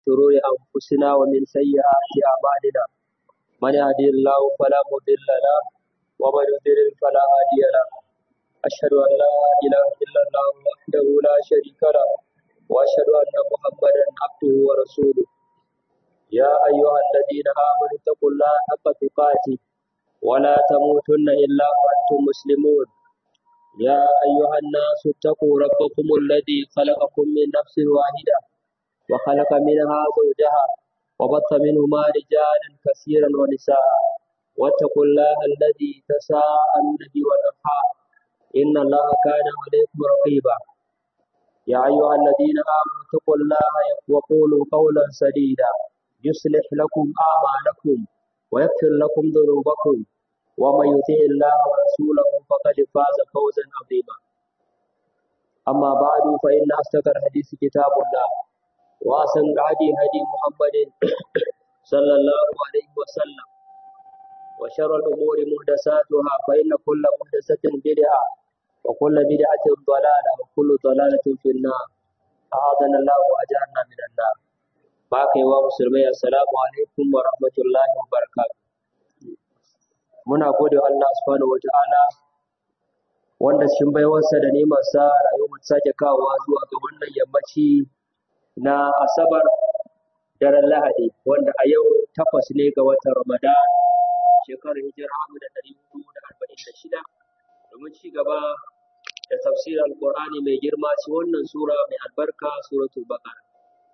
شرور أنفسنا ومن سيئات أعمالنا من يهدي الله فلا مضل له ومن يضلل فلا هادي له أشهد أن لا إله إلا الله وحده لا شريك له وأشهد أن محمدا عبده ورسوله يا أيها الذين آمنوا اتقوا الله حق تقاته ولا تموتن إلا وأنتم مسلمون يا أيها الناس اتقوا ربكم الذي خلقكم من نفس واحدة وخلق منها زوجها وبث منهما رجالا كثيرا ونساء واتقوا الله الذي تساءلون به والأرحام إن الله كان عليكم رقيبا يا أيها الذين آمنوا اتقوا الله وقولوا قولا سديدا يصلح لكم أعمالكم ويغفر لكم ذنوبكم ومن يطع الله ورسوله فقد فاز فوزا عظيما أما بعد فإن أصدق الحديث كتاب الله وأحسن الهدي هدي محمد صلى الله عليه وسلم وشر الأمور محدثاتها فإن كل محدثة بدعة وكل بدعة ضلالة وكل ضلالة في النار أعاذنا الله وأجارنا من النار باقي ومسلمي السلام عليكم ورحمة الله وبركاته muna gode wa Allah subhanahu wata'ala wanda cikin baiwarsa da nemarsa rayuwar sake kawowa zuwa ga wannan yammaci na asabar daren lahadi wanda a yau takwas ne ga watan ramadan shekarar hijira amu da ɗari hudu da arba'in da shida domin ci gaba da tafsirin alƙur'ani mai girma ci wannan sura mai albarka suratul baqara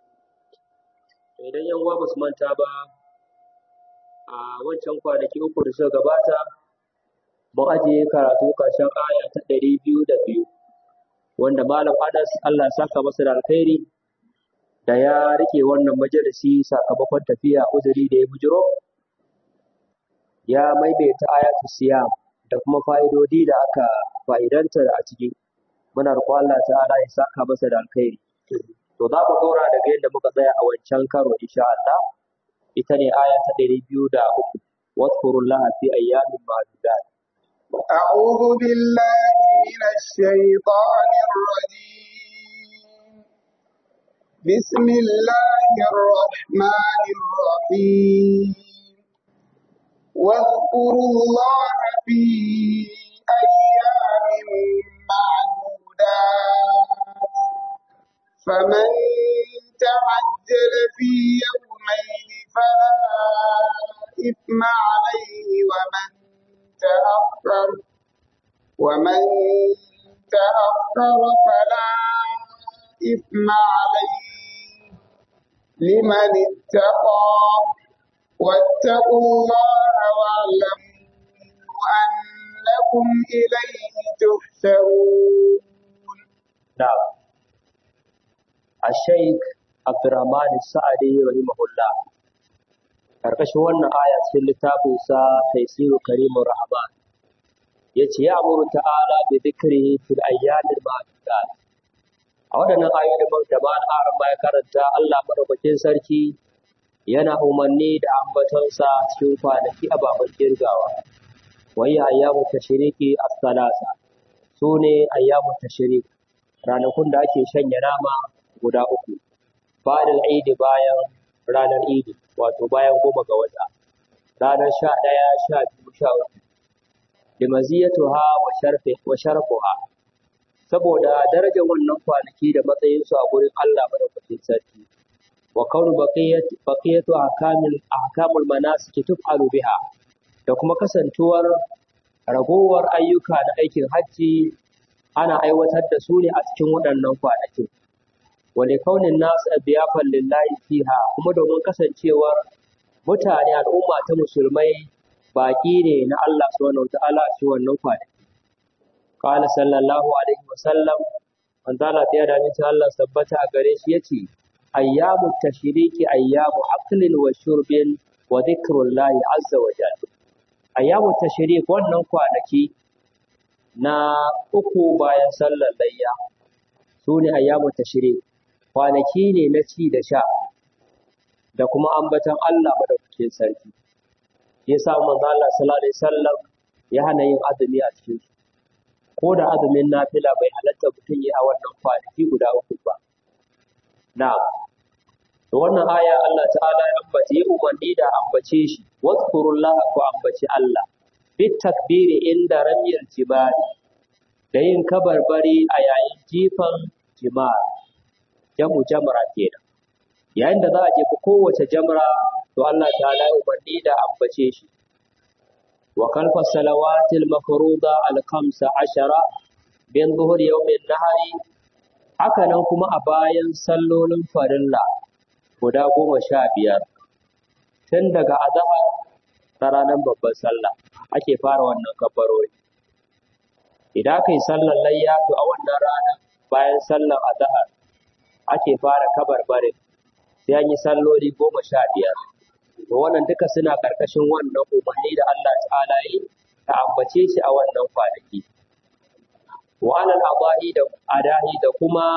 idan yan uwa ba su manta ba a wancan kwanaki uku da suka gabata mun ajiye karatu ƙarshen aya ta ɗari biyu da biyu wanda malam anas allah saka masa da alkhairi da ya rike wannan majalisi sakamakon tafiya uzuri da ya bujiro ya maimaita ayatu siyam da kuma fa'idodi da aka fa'idanta a ciki muna roƙon Allah ta'ala ya saka masa da alkhairi to za mu ɗora daga yadda muka tsaya a wancan karo insha Allah ita ne aya ta ɗari biyu da uku wadkurullaha fi ayyamin ma'dudat أعوذ بالله من الشيطان الرجيم بسم الله الرحمن الرحيم واذكروا الله في أيام معدودات فمن تعجل في يومين فلا إثم عليه ومن تأخر ومن تأخر فلا إثم عليه لمن اتقى واتقوا الله واعلموا أنكم إليه تحشرون نعم الشيخ عبد الرحمن السعدي رحمه الله karkashin wannan aya cikin littafin sa Taysiru Karimur Rahman yace ya amuru ta'ala bi dhikrihi fil ayyamil ma'dudat a waɗannan ayoyi da ba na aran ya karanta Allah madaukakin sarki yana umarni da ambatonsa cikin kwanaki ababen kirgawa wai ayyamu tashriqi as-salasa sune ayyamu tashriq ranakun da ake shanya nama guda uku bayan idi bayan ranar idi wato bayan goma ga wata ranar sha ɗaya sha biyu sha uku limaziyatuha wa sharfi wa sharfuha saboda darajar wannan kwanaki da matsayinsu a gurin Allah madaukakin sarki wa kaunu baqiyat baqiyatu ahkamil ahkamul manasik tuf'alu biha da kuma kasantuwar ragowar ayyuka na aikin hajji ana aiwatar da su ne a cikin waɗannan kwanakin wale kaunin nasu abiyafan lillahi fiha kuma domin kasancewar mutane al'umma ta musulmai baƙi ne na Allah subhanahu wa ta'ala a cikin wannan kwanaki qala sallallahu alaihi wa sallam manzo Allah ya da ni Allah sabbata a gare shi yace ayyamu tashriqi ayyamu aklin wa shurbin wa dhikrullahi azza wa jalla ayyamu tashriq wannan kwanaki na uku bayan sallar layya su ne ayyamu tashriq kwanaki ne na ci da sha da kuma ambatan Allah madaukakin sarki shi yasa manzo Allah sallallahu alaihi wasallam ya hana yin azumi a cikin su ko da azumin nafila bai halatta mutum yi a wannan kwanaki guda uku ba na'am to wannan aya Allah ta'ala ya ambace ya umarni da ambace shi wadhkurullaha ku ambaci Allah bit takbiri inda ramyil jibali da yin kabarbari a yayin jifan jimar jamu jamra kenan yayin da za a jefa kowace jamra to Allah ta'ala ya umarni da ambace shi wa kalfa salawatil mafruda al khamsa ashara bin zuhur yawmin nahari haka nan kuma a bayan sallolin farilla guda goma sha biyar tun daga azahar ta ranar babban sallah ake fara wannan kabbarori idan aka yi sallar layya to a wannan rana bayan sallar azahar ake fara kabarbarin sai an yi salloli goma sha biyar to wannan duka suna ƙarƙashin wannan umarni da Allah ta'ala yi ta ambace shi a wannan kwanaki wa alal adahi da adahi da kuma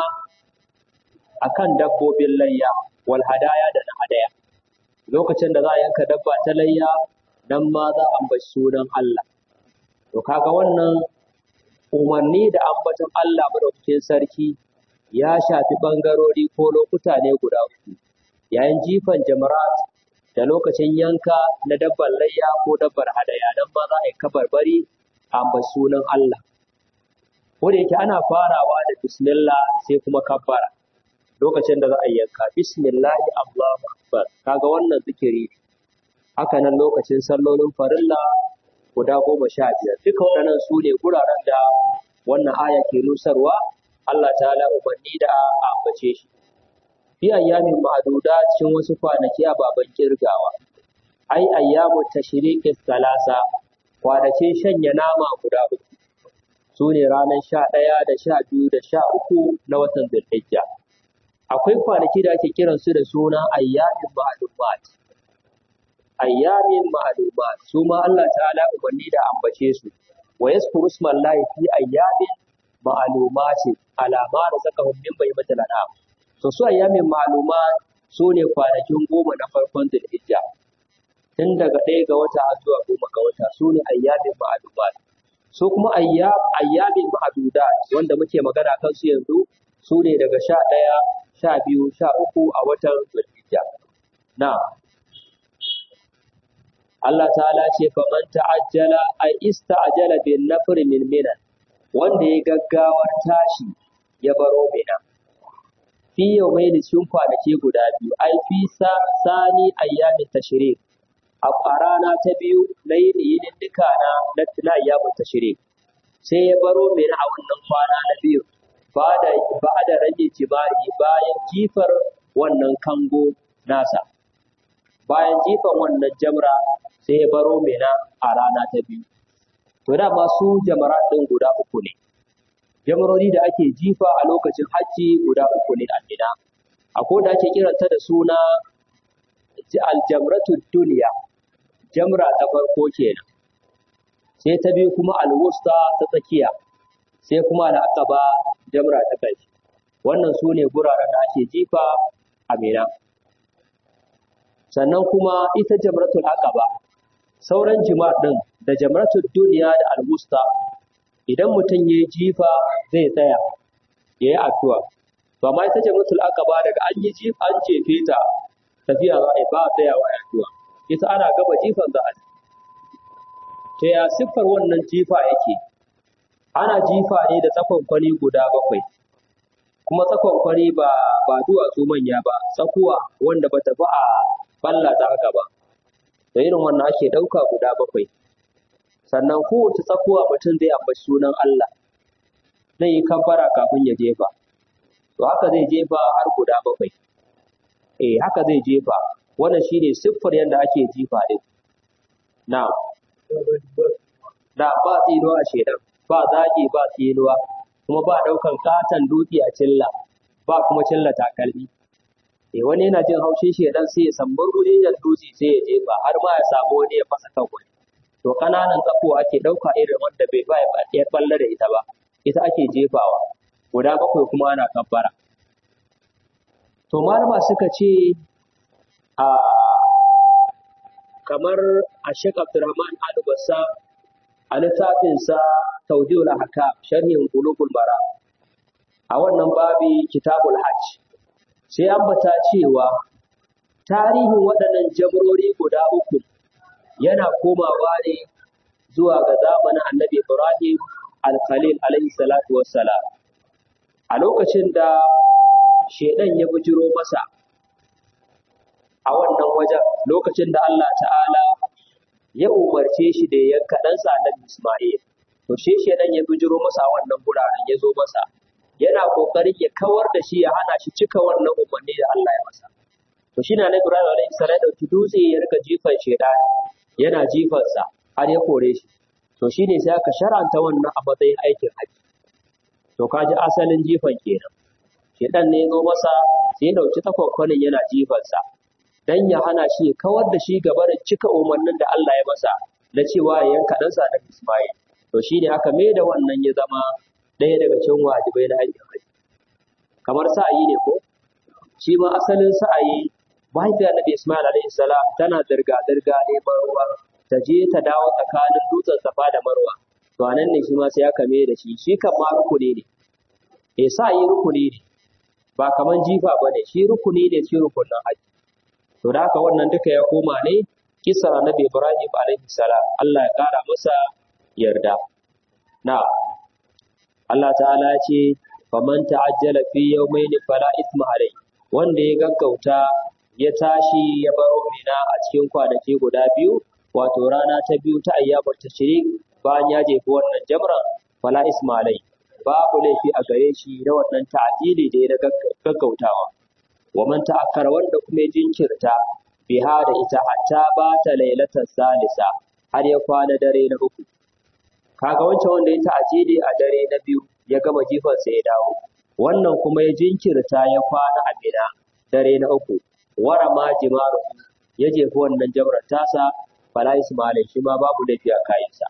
akan dabbobin layya wal hadaya da na hadaya lokacin da za a yanka dabba ta layya nan ma za a ambaci sunan Allah to kaga wannan umarni da ambaton Allah madaukakin sarki ya shafi bangarori ko lokuta ne guda uku yayin jifan jamarat da lokacin yanka na dabbar layya ko dabbar hadaya nan ma za a yi kabarbari a ambaci sunan Allah ko da yake ana farawa da bismillah sai kuma kabbara lokacin da za a yanka bismillahi Allahu akbar kaga wannan zikiri haka nan lokacin sallolin farilla guda goma sha biyar duka waɗannan su ne guraren da wannan aya ke nusarwa Allah ta'ala umarni da a ambace shi fi ayyamin ma'aduda cikin wasu kwanaki a baban kirgawa ai ayyamu tashriqis salasa kwanakin shanya nama guda uku su ne ranar sha ɗaya da sha biyu da sha uku na watan zulhijja akwai kwanaki da ake kiransu da suna ayyamin ma'lumat ayyamin ma'lumat su ma Allah ta'ala umarni da ambace su wa yaskuru ismallahi fi ayyamin ma'lumat alama da saka min bayyatul anam to su ayyamin ma'lumat su ne kwanakin goma na farkon zulhijja tun daga ɗaya ga wata har zuwa goma ga wata su ne ayyamin ma'lumat su kuma ayyam ayyamin ma'dudat wanda muke magana kan su yanzu su ne daga sha ɗaya sha biyu sha uku a watan zulhijja na Allah ta'ala ce faman ta'ajjala ay ista'jala bin nafr min minan wanda ya gaggawar tashi ya baro mina fi yawmayn cikin kwanaki guda biyu ai fi sani ayyamin tashrik a rana ta biyu na yinin duka na na ayyamin tashrik sai ya baro mina a wannan kwana na biyu ba da rage jibari bayan jifar wannan kango nasa bayan jifan wannan jamra sai ya baro mina a rana ta biyu to da su jamara ɗin guda uku ne jamarori da ake jifa a lokacin hajji guda uku ne a mina akwai da ake kiranta da suna aljamratu duniya jamra ta farko kenan sai ta biyu kuma alwusta ta tsakiya sai kuma al'aqaba jamra ta kai wannan su ne guraren da ake jifa a mina sannan kuma ita jamratul aqaba sauran jima'ar din da jamratul duniya da alwusta idan mutum ya jifa zai tsaya ya yi addu'a to amma ita jamratul aqaba daga an yi jifa an jefe ta tafiya za a yi ba tsayawa a addu'a ita ana gaba jifan za a ta ya siffar wannan jifa yake ana jifa ne da tsakonkwani guda bakwai kuma tsakonkwani ba ba duwatsu manya ba tsakuwa wanda ba ta fi a balla ta haka ba da irin wannan ake ɗauka guda bakwai sannan kowace tsakuwa mutum zai ambaci sunan Allah zai yi kabbara kafin ya jefa to haka zai jefa har guda bakwai eh haka zai jefa wannan shine siffar yadda ake jifa din na da ba tsinuwa a shedan ba zagi ba tsinuwa kuma ba ɗaukan katon dutse a cilla ba kuma cilla takalmi eh wani yana jin haushin shedan sai ya sambar rujiyan dutse sai ya jefa har ma ya samu wani ya fasa kan wani to kananan tsako ake ɗauka irin wanda bai ba ya balle da ita ba ita ake jefawa guda bakwai kuma ana kabbara to malama suka ce a kamar a Sheikh Abdulrahman Al-Bassa a littafinsa Tawdihul Ahkam sharhin Qulubul Mara a wannan babi Kitabul Hajj sai ambata cewa tarihin waɗannan jabrori guda uku yana komawa ne zuwa ga zamanin annabi Ibrahim al-Khalil alaihi salatu wassalam a lokacin da shedan ya bujiro masa a wannan wajen lokacin da Allah ta'ala ya umarce shi da ya yanka ɗansa annabi Ismail to shi shedan ya bujiro masa a wannan guraren ya zo masa yana kokarin ya kawar da shi ya hana shi cika wannan umarni da Allah ya masa to shi na na Ibrahim alaihi salam ya dauki dutse ya rika jifan shedan yana jifansa har ya kore shi to shine sai aka sharanta wannan a matsayin aikin haji to kaji asalin jifan kenan shedan ne ya zo masa sai ya dauki takwakwanin yana jifansa dan ya hana shi ya kawar da shi gaba da cika umarnin da Allah ya masa na cewa ya yanka ɗansa da Ismail to shine aka mai da wannan ya zama ɗaya daga cikin wajibai na aikin haji kamar sa'ayi ne ko shi ma asalin sa'ayi mahaifiyar Nabi Ismail alaihi salam tana zirga zirga neman ruwa ta je ta dawo tsakanin dutsen Safa da Marwa to anan ne shi ma sai aka mai da shi shi kan ma rukuni ne eh sa'ayi rukuni ne ba kaman jifa bane shi rukuni ne shi rukunin haji to da haka wannan duka ya koma ne kisar Nabi Ibrahim alaihi salam Allah ya kara masa yarda na Allah ta'ala ya ce faman ta'ajjala fi yawmayn fala ithma alai wanda ya gaggauta ya tashi ya baro mina a cikin kwanaki guda biyu wato rana ta biyu ta ayyamar tashrik bayan ya jefi wannan jamran fala isma alai babu laifi a gare shi na wannan ta'dili da ya gaggautawa wa man ta'akkara wanda kuma ya jinkirta biha da ita hatta ba ta lailatar salisa har ya kwana dare na uku kaga wancan wanda ya ta'ajili a dare na biyu ya gama jifansa ya dawo wannan kuma ya jinkirta ya kwana a mina dare na uku wara ma jimaru ya jefi wannan jamrar tasa fala isma alai shi ma babu laifi a kayansa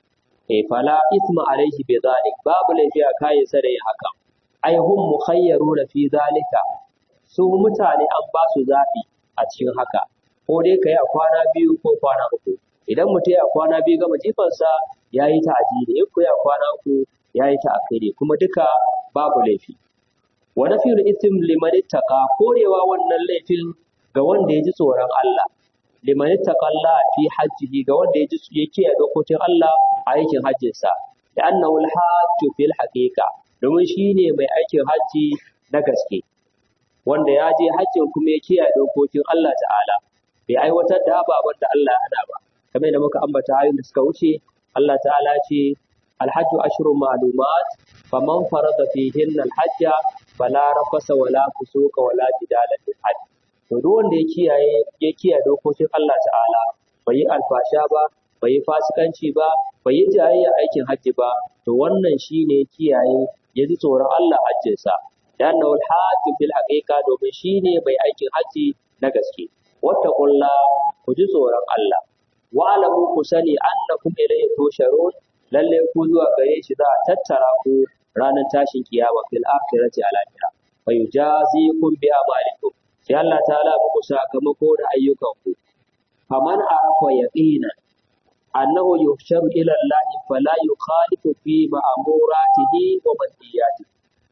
eh fala isma alaihi bi zalik babu laifi a kayansa da yin haka ai hum mukhayyaruna fi zalika su mutane an ba su zaɓi a cikin haka ko dai ka yi a kwana biyu ko kwana uku idan mutum ya kwana biyu gama jifansa ya yi ta ajiyar in ku ya kwana uku ya yi ta akiri kuma duka babu laifi wa nafiyul ism liman ittaqa korewa wannan laifin ga wanda ya ji tsoron Allah liman ittaqa Allah fi hajjihi ga wanda ya ji ya kiyaye dokokin Allah a aikin hajjinsa da annahu al-hajju fil haqiqa domin shine mai aikin hajji na gaske wanda ya je hajjin kuma ya kiyaye dokokin Allah ta'ala bai aiwatar da ababen da Allah ya hana ba kamar da muka ambata ayoyin da suka wuce Allah ta'ala ce alhajju ashru ma'lumat faman farada fihinna alhajja fala rafasa wala fusuka wala jidala fil hajj to duk wanda ya kiyaye ya kiyaye dokokin Allah ta'ala bai yi alfasha ba bai yi fasikanci ba bai yi jayayya aikin hajji ba to wannan shine kiyaye ya ji tsoron Allah hajjinsa لأنه الحاج في الحقيقة domin shine mai aikin haji na gaske wattaqulla ku ji tsoron Allah wa alamu ku sani annakum ilayhi tusharun lalle ku zuwa gare shi za a tattara ku ranar tashin kiyama fil akhirati al akhirah fa yujazikum bi amalikum sai Allah ta'ala muku sakamako da ayyukanku faman arafa yaqinan annahu yuhsharu ila Allah fala yukhalifu fi ma'muratihi wa manhiyatihi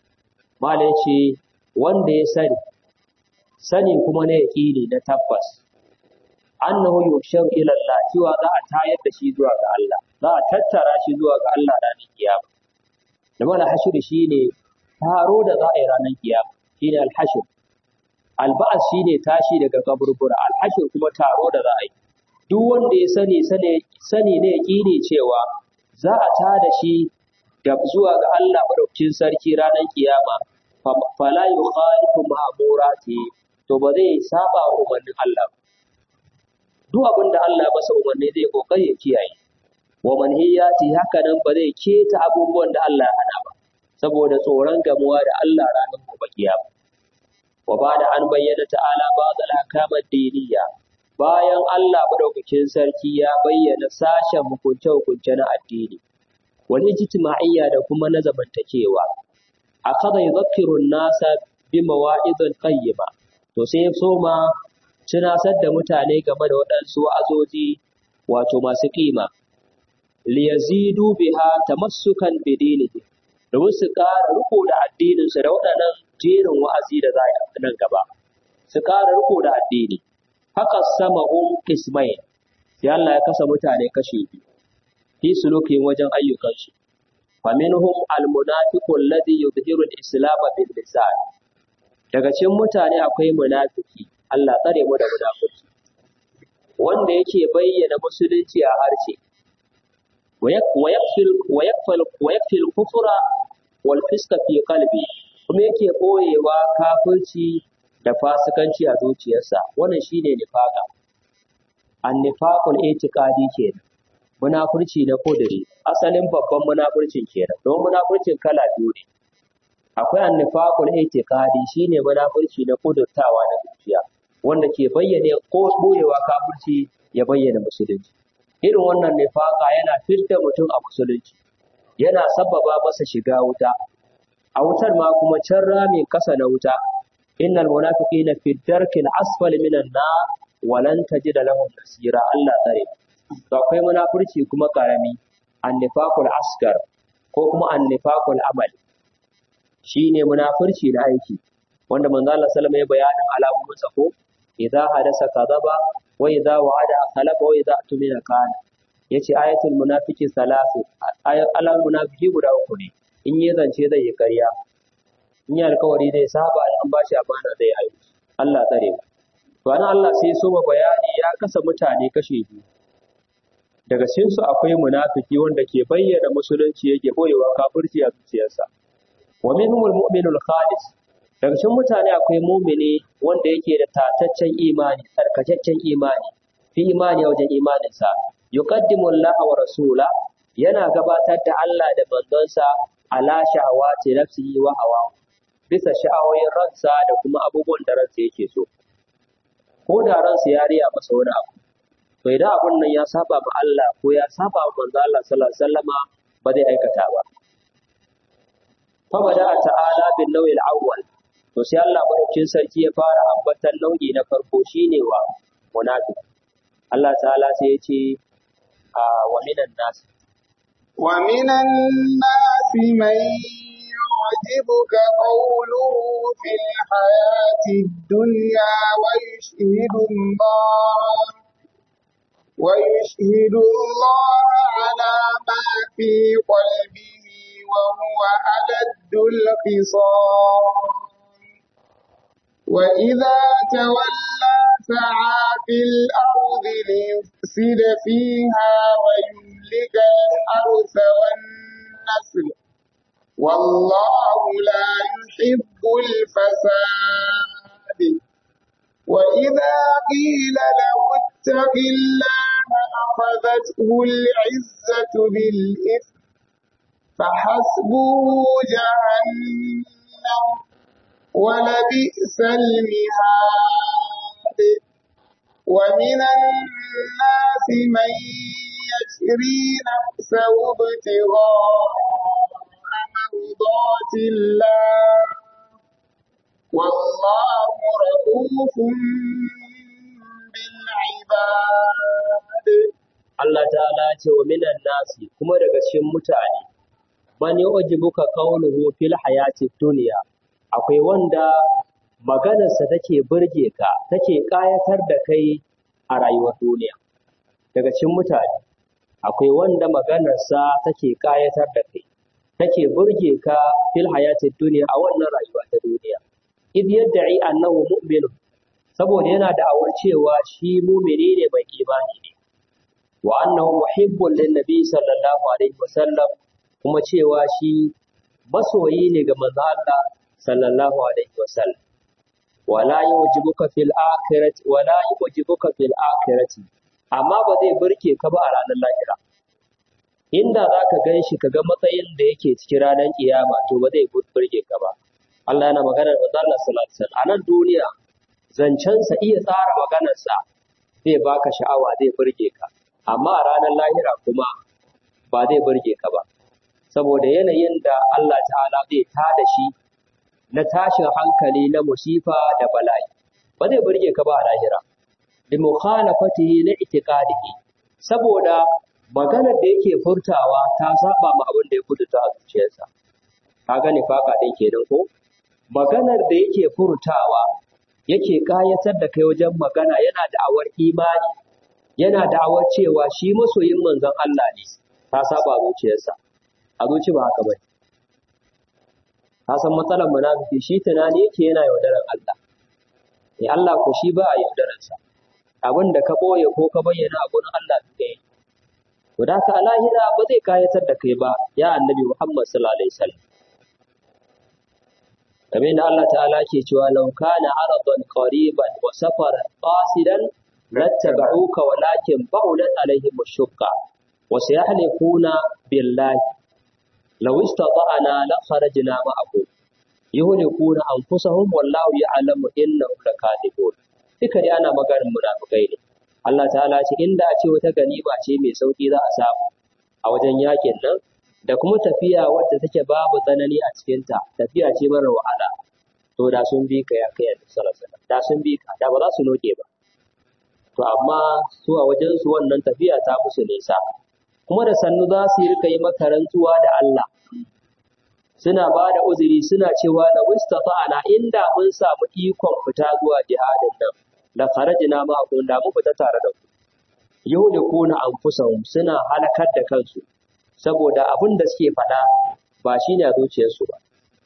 Malai ce wanda ya sani, sani kuma na yaƙini na tabbas, annahu yushar ila Allah cewa za a tayar da shi zuwa ga Allah, za a tattara shi zuwa ga Allah ranar kiyama. Da mana hashir shi ne taro da za a yi ranar kiyama, shi ne alhashir. Alba'as shi ne tashi daga kaburbura, alhashir kuma taro da za a yi. Duk wanda ya sani sani na yaƙini cewa za a tada shi da zuwa ga Allah madaukakin sarki ranar kiyama fala yukhalifu ma'murati to ba zai saba wa umarnin Allah duk abin da Allah masa umarni zai kokari ya kiyaye wa manhiyati haka nan ba zai keta abubuwan da Allah ya hana ba saboda tsoron gamuwa da Allah ranar gobe kiyama wa bada an bayyana ta'ala ba'd al-ahkam ad-diniyya bayan Allah madaukakin sarki ya bayyana sashen hukunce-hukunce na addini wani ijtima'iyya da kuma na zamantakewa akada yadhkiru an-nasa bi mawa'idin qayyima to sai ya soma tunasar da mutane game da waɗansu wa'azoji wato masu kima liyazidu biha tamassukan bidinihi domin su ƙara riko da addinin su da waɗannan jerin wa'azi da za a nan gaba su ƙara riko da addini haka samahum qismain sai Allah ya kasa mutane kashi biyu fi sulukin wajen ayyukansu faminhum almunafiqu alladhi yudhiru al-islam bil lisan daga cikin mutane akwai munafiki Allah tsare mu da munafiki wanda yake bayyana musulunci a harshe wa yakfil wa yakfil wa yakfil kufra wal fiska fi qalbi kuma yake boyewa kafirci da fasikanci a zuciyarsa wannan shine nifaka annifaqul itiqadi kenan munafurci na kudiri asalin babban munafurcin kenan don munafurcin kala biyu ne akwai annifaqul itiqadi shine munafurci na kudurtawa na zuciya wanda ke bayyane ko boyewa kafirci ya bayyana musulunci irin wannan nifaka yana fitar mutum a musulunci yana sababa masa shiga wuta a wutar ma kuma can ramin kasa na wuta innal munafiqina fi darkil asfali minan nar walan tajida lahum nasira Allah tsare to akwai munafurci kuma karami annifaqul asgar ko kuma annifaqul amal shine munafurci na aiki wanda manzo Allah sallallahu alaihi wasallam ya bayanin alamomin sa ko idza hadasa kadaba wa idza wa'ada khalafa wa idza tumina kana yace ayatul munafiqi salasu alam munafiki guda uku ne in yi zance zai yi ƙarya in yi alkawari zai saba an bashi amana zai aiki Allah tsare mu to anan Allah sai so ma bayani ya kasa mutane kashe biyu daga cikin su akwai munafiki wanda ke bayyana musulunci yake boyewa kafirci a zuciyarsa wa minhumul mu'minul khalis daga cikin mutane akwai mumini wanda yake da tataccen imani tsarkakakken imani fi imani wajen imaninsa yuqaddimu Allah wa rasula yana gabatar da Allah da manzonsa ala shahawati nafsihi wa hawa bisa sha'awoyin ransa da kuma abubuwan da ransa yake so ko da ransa ya riya masa wani abu to idan abun nan ya saba ma Allah ko ya saba ma manzo Allah sallallahu alaihi wasallama ba zai aikata ba fa bada ta'ala bin nawil awwal to sai Allah madaukin sarki ya fara ambatan nau'i na farko shine wa munafiq Allah ta'ala sai ya ce wa minan nas wa minan nas man يعجبك قوله في الحياة الدنيا ويشهد الله ويشهد الله على ما في قلبه وهو ألد الخصام وإذا تولى سعى في الأرض ليفسد فيها ويهلك الحرث والنسل والله لا يحب الفساد وإذا قيل له اتق الله أخذته العزة بالإثم فحسبه جهنم ولبئس المهاد ومن الناس من يشري نفسه ابتغاء مرضات الله والله رؤوف بالعباد Allah ta'ala ce wa minan nasi kuma daga cikin mutane man yu'jibuka qawluhu fil hayati dunya akwai wanda maganarsa take burge ka take kayatar da kai a rayuwar duniya daga cikin mutane akwai wanda maganarsa take kayatar da kai take burge ka fil hayati dunya a wannan rayuwa ta duniya id yad'i annahu mu'minun saboda yana da awar cewa shi mumini ne mai imani ne wa annahu muhibbun lin nabi sallallahu alaihi wasallam kuma cewa shi masoyi ne ga manzo Allah sallallahu alaihi wasallam wala yujibuka fil akhirati wala yujibuka fil akhirati amma ba zai burke ka ba a ranar lahira inda zaka gan shi ka ga matsayin da yake cikin ranar kiyama to ba zai burge ka ba Allah yana magana da manzo Allah sallallahu alaihi wasallam a nan duniya zancensa iya tsara maganarsa zai baka sha'awa zai burge ka amma a ranar lahira kuma ba zai burge ka ba saboda yanayin da Allah ta'ala zai tada shi na tashin hankali na musifa da bala'i ba zai burge ka ba a lahira bi mukhalafatihi na itiqadihi saboda maganar da yake furtawa ta saba ma abin da ya furta a zuciyarsa ka gane faka din kenan ko maganar da yake furtawa yake kayatar da kai wajen magana yana da'awar imani yana da'awar cewa shi masoyin manzon Allah ne ta saba zuciyarsa a zuci ba haka bane ka san matsalar munafiki shi tunani yake yana yaudarar Allah eh Allah ko shi ba a yaudararsa abin da ka boye ko ka bayyana a gurin Allah ɗaya to da ka lahira ba zai kayatar da kai ba ya annabi Muhammad sallallahu alaihi wasallam kamar da Allah ta'ala ke cewa law kana aradan qariban wa safaran qasidan lattaba'uka walakin ba'udat alaihim ash-shukka wa sayahlifuna billahi law istata'na la kharajna ma'akum yuhlikuna anfusahum wallahu ya'lamu innahum lakadibun duka dai ana maganin munafikai ne Allah ta'ala ce inda a ce wata ganima ce mai sauki za a samu a wajen yakin nan da kuma tafiya wadda take babu tsanani a cikinta tafiya ce mara wahala to da sun bi ka ya kai annabi sallallahu alaihi wasallam da sun bi ka da ba za su noke ba to amma su a wajen su wannan tafiya ta musu nisa kuma da sannu za su yi rika yi maka rantsuwa da Allah suna ba da uzuri suna cewa la mustata'ana inda mun samu ikon fita zuwa jihadin nan la kharajna ma kun da mu fita tare da ku yuhlikuna anfusahum suna halakar da kansu saboda abin da suke faɗa ba shi ne a zuciyarsu ba.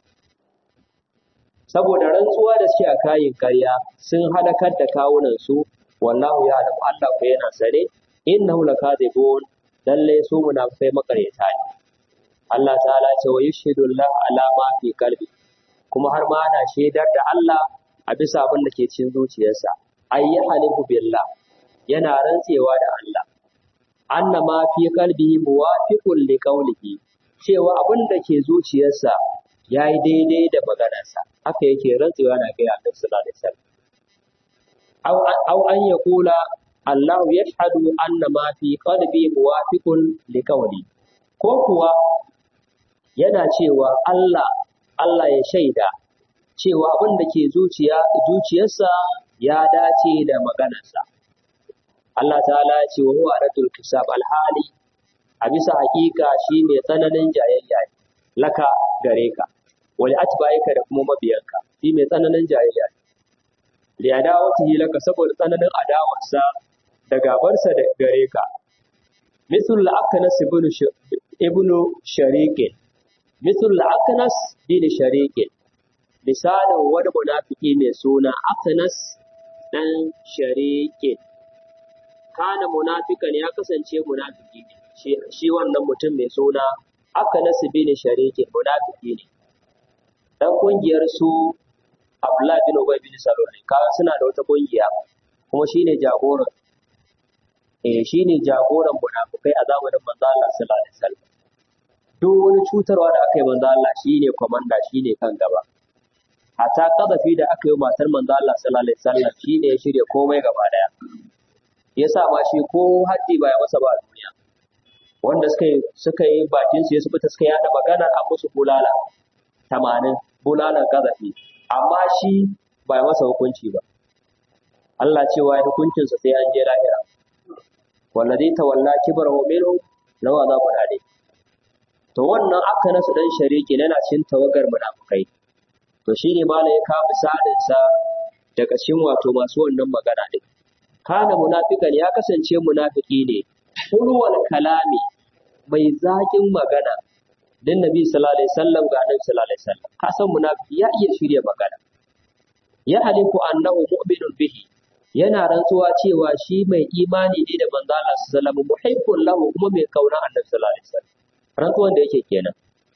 Saboda rantsuwa da suke a kayin karya sun halakar da kawunansu, wallahu ya alamu Allah ku yana sane, innahu lakadibun lalle su munafikai makaryata ne. Allah ta'ala ce wa yashhadu Allah ala ma fi qalbi kuma har ma ana shaidar da Allah a bisa abin da ke cikin zuciyarsa. Ayyahalifu billah yana rantsewa da Allah. anna ma fi qalbihi muwafiqun li qawlihi cewa abin da ke zuciyarsa yayi daidai da maganarsa haka yake rantsuwa na ga Annabi sallallahu alaihi wasallam aw aw an yaqula Allah yashhadu anna ma fi qalbi muwafiqun li qawli ko kuwa yana cewa Allah Allah ya shaida cewa abin da ke zuciya zuciyarsa ya dace da maganarsa Allah ta'ala ya ce wa huwa radul kisab alhali a bisa hakika shi ne tsananin jayayya ne laka gare ka wal atba'ika da kuma mabiyanka shi mai tsananin jayayya ne li adawatihi laka saboda tsananin adawarsa da gabarsa da gare ka misal aknas ibn ibn shariqin misal aknas bin shariqin misalin wani munafiki mai suna aknas dan shariqin kana munafikan ya kasance munafiki ne shi, shi wannan mutum mai suna aka nasu bin shariki munafiki ne dan kungiyar su Abdullahi bin Ubay bin Salul ne kaga suna da wata kungiya kuma shine jagoran eh shine jagoran munafikai a zamanin manzo Allah sallallahu alaihi wasallam duk wani cutarwa da aka yi manzo Allah shine komanda shine kan gaba hatta kadafi da aka yi matar manzo Allah sallallahu alaihi wasallam shine ya shirya komai gaba daya ya sa ma shi ko haddi ba ya masa ba a duniya wanda suka yi suka yi bakin su ya su fita suka yada magana a musu bulala tamanin bulalan gazafi amma shi ba ya masa hukunci ba Allah cewa ya hukuncinsa sai an je lahira wallazi tawalla kibrahu minhum law azabun alim to wannan aka nasu dan shariki yana cikin tawagar munafukai to shine malai ya kawo misalin sa daga cikin wato masu wannan magana din kana munafikan ya kasance munafiki ne hulwal kalami mai zaƙin magana dan nabi sallallahu alaihi wasallam ga annabi sallallahu alaihi wasallam ka san munafiki ya iya shirya magana ya halifu annahu mu'minun bihi yana rantsuwa cewa shi mai imani ne da manzo Allah sallallahu alaihi wasallam muhibbun lahu kuma mai kauna annabi sallallahu alaihi wasallam rantsuwan da yake kenan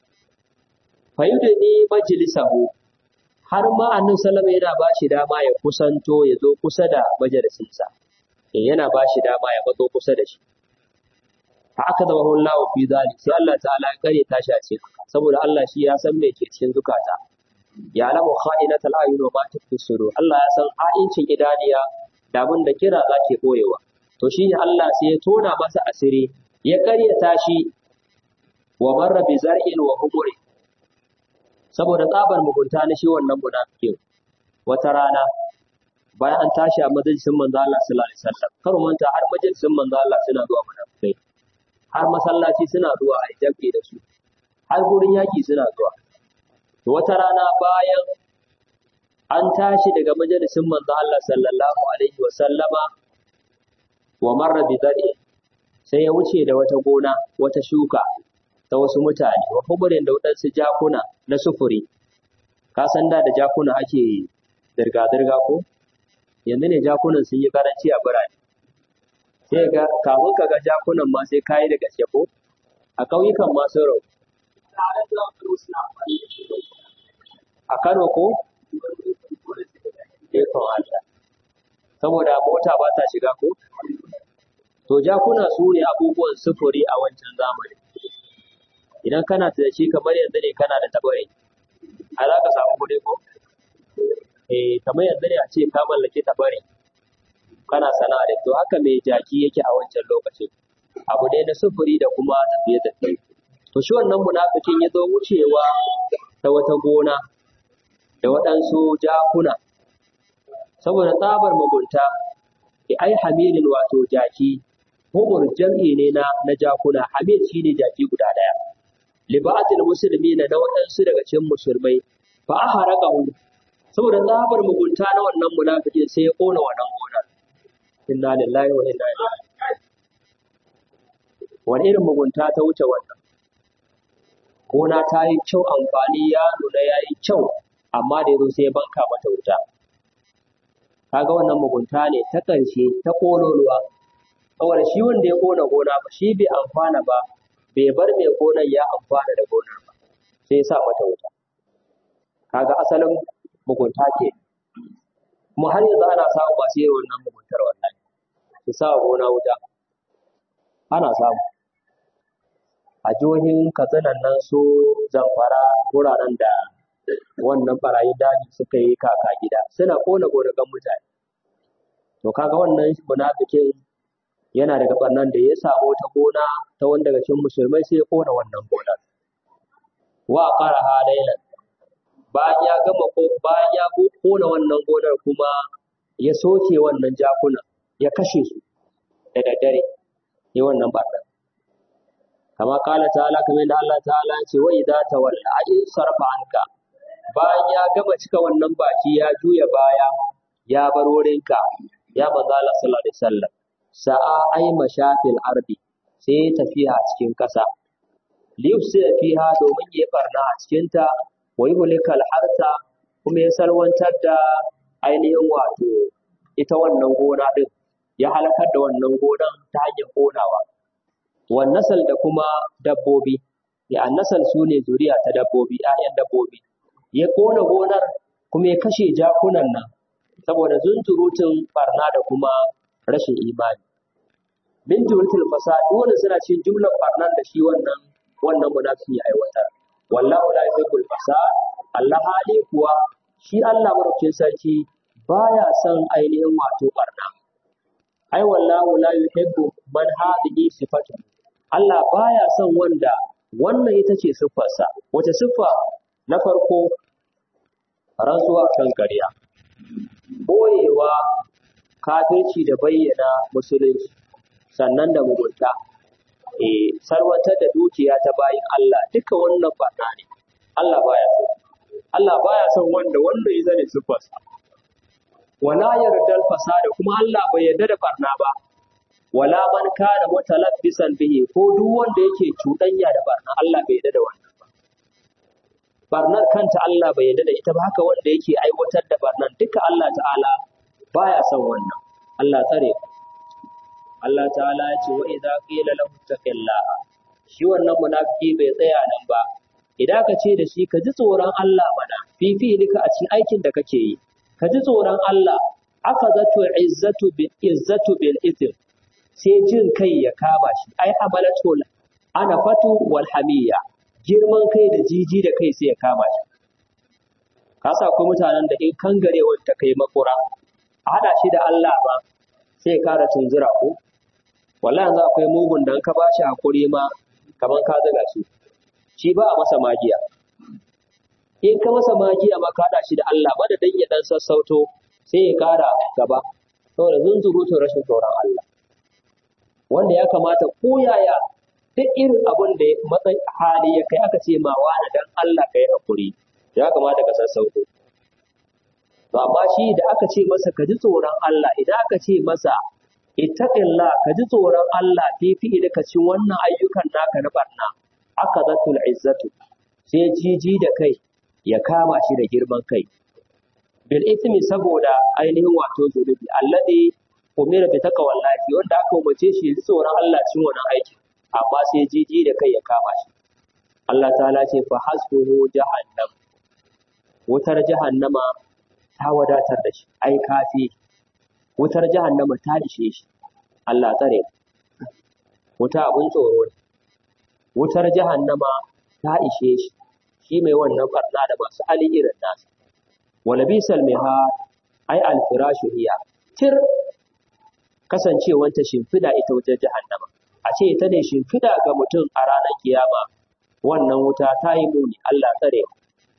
fayudani majlisahu har ma annabi sallallahu alaihi wasallam yana ba shi dama ya kusanto ya zo kusa da majalisinsa yana ba shi dama ya matso kusa da shi fa aka zama Allah fi zalik sai Allah ta'ala ya kare tashi a cikin saboda Allah shi ya san me ke cikin zukata ya lamu kha'inatal ayun wa ma tukfi sudur Allah ya san ha'incin idaniya da abin da kira za ke boyewa to shi ne Allah sai ya tona masa asiri ya kare tashi wa marra bi zar'in wa humuri saboda tsabar mugunta na shi wannan munafikin wata rana bayan an tashi a majalisin manzo Allah sallallahu alaihi wasallam kar manta har majalisin manzo Allah suna zuwa munafikai har masallaci suna zuwa a jabe da su har gurin yaki suna zuwa to wata rana bayan an tashi daga majalisin manzo Allah sallallahu alaihi wa sallama wa marra bi zari sai ya wuce da wata gona wata shuka ta wasu mutane wa huburin da waɗansu jakuna na sufuri ka san da da jakuna ake zirga-zirga ko yanzu ne jakunan sun yi karanci a birane sai ga kafin ka ga jakunan ma sai kayi da gaske ko a ƙauyukan ma sun rau a Kano ko ikon Allah saboda mota ba ta shiga ko to jakuna su ne abubuwan sufuri a wancan zamani idan kana da shi kamar yanzu ne kana da tabare a za ka samu kuɗi ko eh kamar yanzu ne a ce ka mallaki tabare kana sana'a da to haka mai jaki yake a wancan lokacin abu ne na sufuri da kuma tafiye tafiye to shi wannan munafikin ya zo wucewa ta wata gona da waɗansu jakuna saboda tsabar mugunta ki ai hamilin wato jaki humur jam'i ne na na jakuna hamil shine jaki guda daya libatil muslimina na waɗansu daga cikin musulmai fa aharaqahu saboda tsabar mugunta na wannan munafikin sai ya kona wannan gonar inna lillahi wa inna ilaihi wani irin mugunta ta wuce wannan gona ta yi kyau amfani ya nuna ya yi kyau amma da yazo sai ya banka mata wuta kaga wannan mugunta ne ta ƙarshe ta ƙololuwa saboda shi wanda ya ƙona gona ba shi bai amfana ba bai bar mai gonar ya amfana da gonar ba sai ya sa mata wuta kaga asalin mugunta ke kuma har yanzu ana samu masu yin wannan muguntar wallahi su sa wa gona wuta ana samu a jihohin katsinan nan su zamfara wuraren da wannan barayin daji suka yi kaka gida suna kona gonakan mutane to kaga wannan munafikin yana daga barnan da ya samu ta gona ta wanda daga cikin musulmai sai ya kona wannan gonar wa qaraha laylan bayan ya gama ko bayan ya kona wannan gonar kuma ya soke wannan jakuna ya kashe su da daddare ya wannan barnan kama kala ta'ala kamar da Allah ta'ala ya ce wa idza tawalla ajin sarfa anka bayan ya gama cika wannan baki ya juya baya ya bar wurinka ya manzo Allah sallallahu alaihi wasallam sa'a ai mashafil ardi sai ya tafiya a cikin ƙasa liyufsida fiha domin ya barna a cikin ta wa yuhlikal harta kuma ya salwantar da ainihin wato ita wannan gona din ya halakar da wannan gonan ta hanyar konawa wan nasal da kuma dabbobi ya annasal su ne zuriya ta dabbobi 'ya'yan dabbobi ya kona gonar kuma ya kashe jakunan nan saboda zunzurutun barna da kuma rashin imani bin jumlatul fasad dole suna cikin jumlar barnan da shi wannan wannan munafiki ya aiwatar wallahu la yuhibbul fasad Allah hali kuwa shi Allah madaukakin sarki baya son ainihin wato barna ai wallahu la yuhibbu man hadhihi sifatu Allah baya son wanda wannan ita ce siffarsa wace siffa na farko rantsuwa kan ƙarya boyewa kafirci da bayyana musulunci sannan da mugunta eh sarwatar da dukiya ta bayin Allah duka wannan barna ne Allah baya so Allah baya son wanda wanda ya zane siffarsa wala yardal fasada kuma Allah bai yarda da barna ba wala man kana mutalabbisan bihi ko duk wanda yake cuɗanya da barna Allah bai yarda da wannan ba barnar kanta Allah bai yarda da ita ba haka wanda yake aiwatar da barnar duka Allah ta'ala baya son wannan Allah tsare Allah ta'ala ya ce wa idza qila lahu taqillaha shi wannan munafiki bai tsaya nan ba idan ka ce da shi ka ji tsoron Allah mana fifi nika a cikin aikin da kake yi ka ji tsoron Allah aka zato izzatu bil izzatu bil ithm sai jin kai ya kama shi ai amalatu ana fatu wal hamiya girman kai da jiji da kai sai ya kama shi ka sa ko mutanen da in kangarewar ta kai makura a hada shi da Allah ba sai ya kara tunzura ko wallahi yanzu akwai mugun da ka ba shi hakuri ma kaman ka zaga shi shi ba a masa magiya in ka masa magiya ma ka hada shi da Allah madadin ya dan sassauto sai ya kara gaba saboda zunzurutun rashin tsoron Allah wanda ya kamata ko yaya duk irin abin da matsayin hali ya kai aka ce ma wani dan Allah kai hakuri ya kamata ka sassauto to amma shi da aka ce masa ka ji tsoron Allah idan aka ce masa ittaqillah ka ji tsoron Allah fi fi'ili ka ci wannan ayyukan naka na barna aka zatul izzatu sai jiji da kai ya kama shi da girman kai bil ithmi saboda ainihin wato zunubi alladhi umira bi taqwallahi wanda aka umarce shi ya ji tsoron Allah cikin wannan aikin amma sai jiji da kai ya kama shi Allah ta'ala ce fa hasbuhu jahannam wutar jahannama ta wadatar da shi ai kafi wutar jahannama ta ishe shi Allah tsare wuta abun tsoro ne wutar jahannama ta ishe shi shi mai wannan barna da masu hali irin nasa wala bisal miha ai alfirashu hiya tir kasancewanta shimfida ita wutar jahannama a ce ita ne shimfida ga mutum a ranar kiyama wannan wuta ta yi muni Allah tsare mu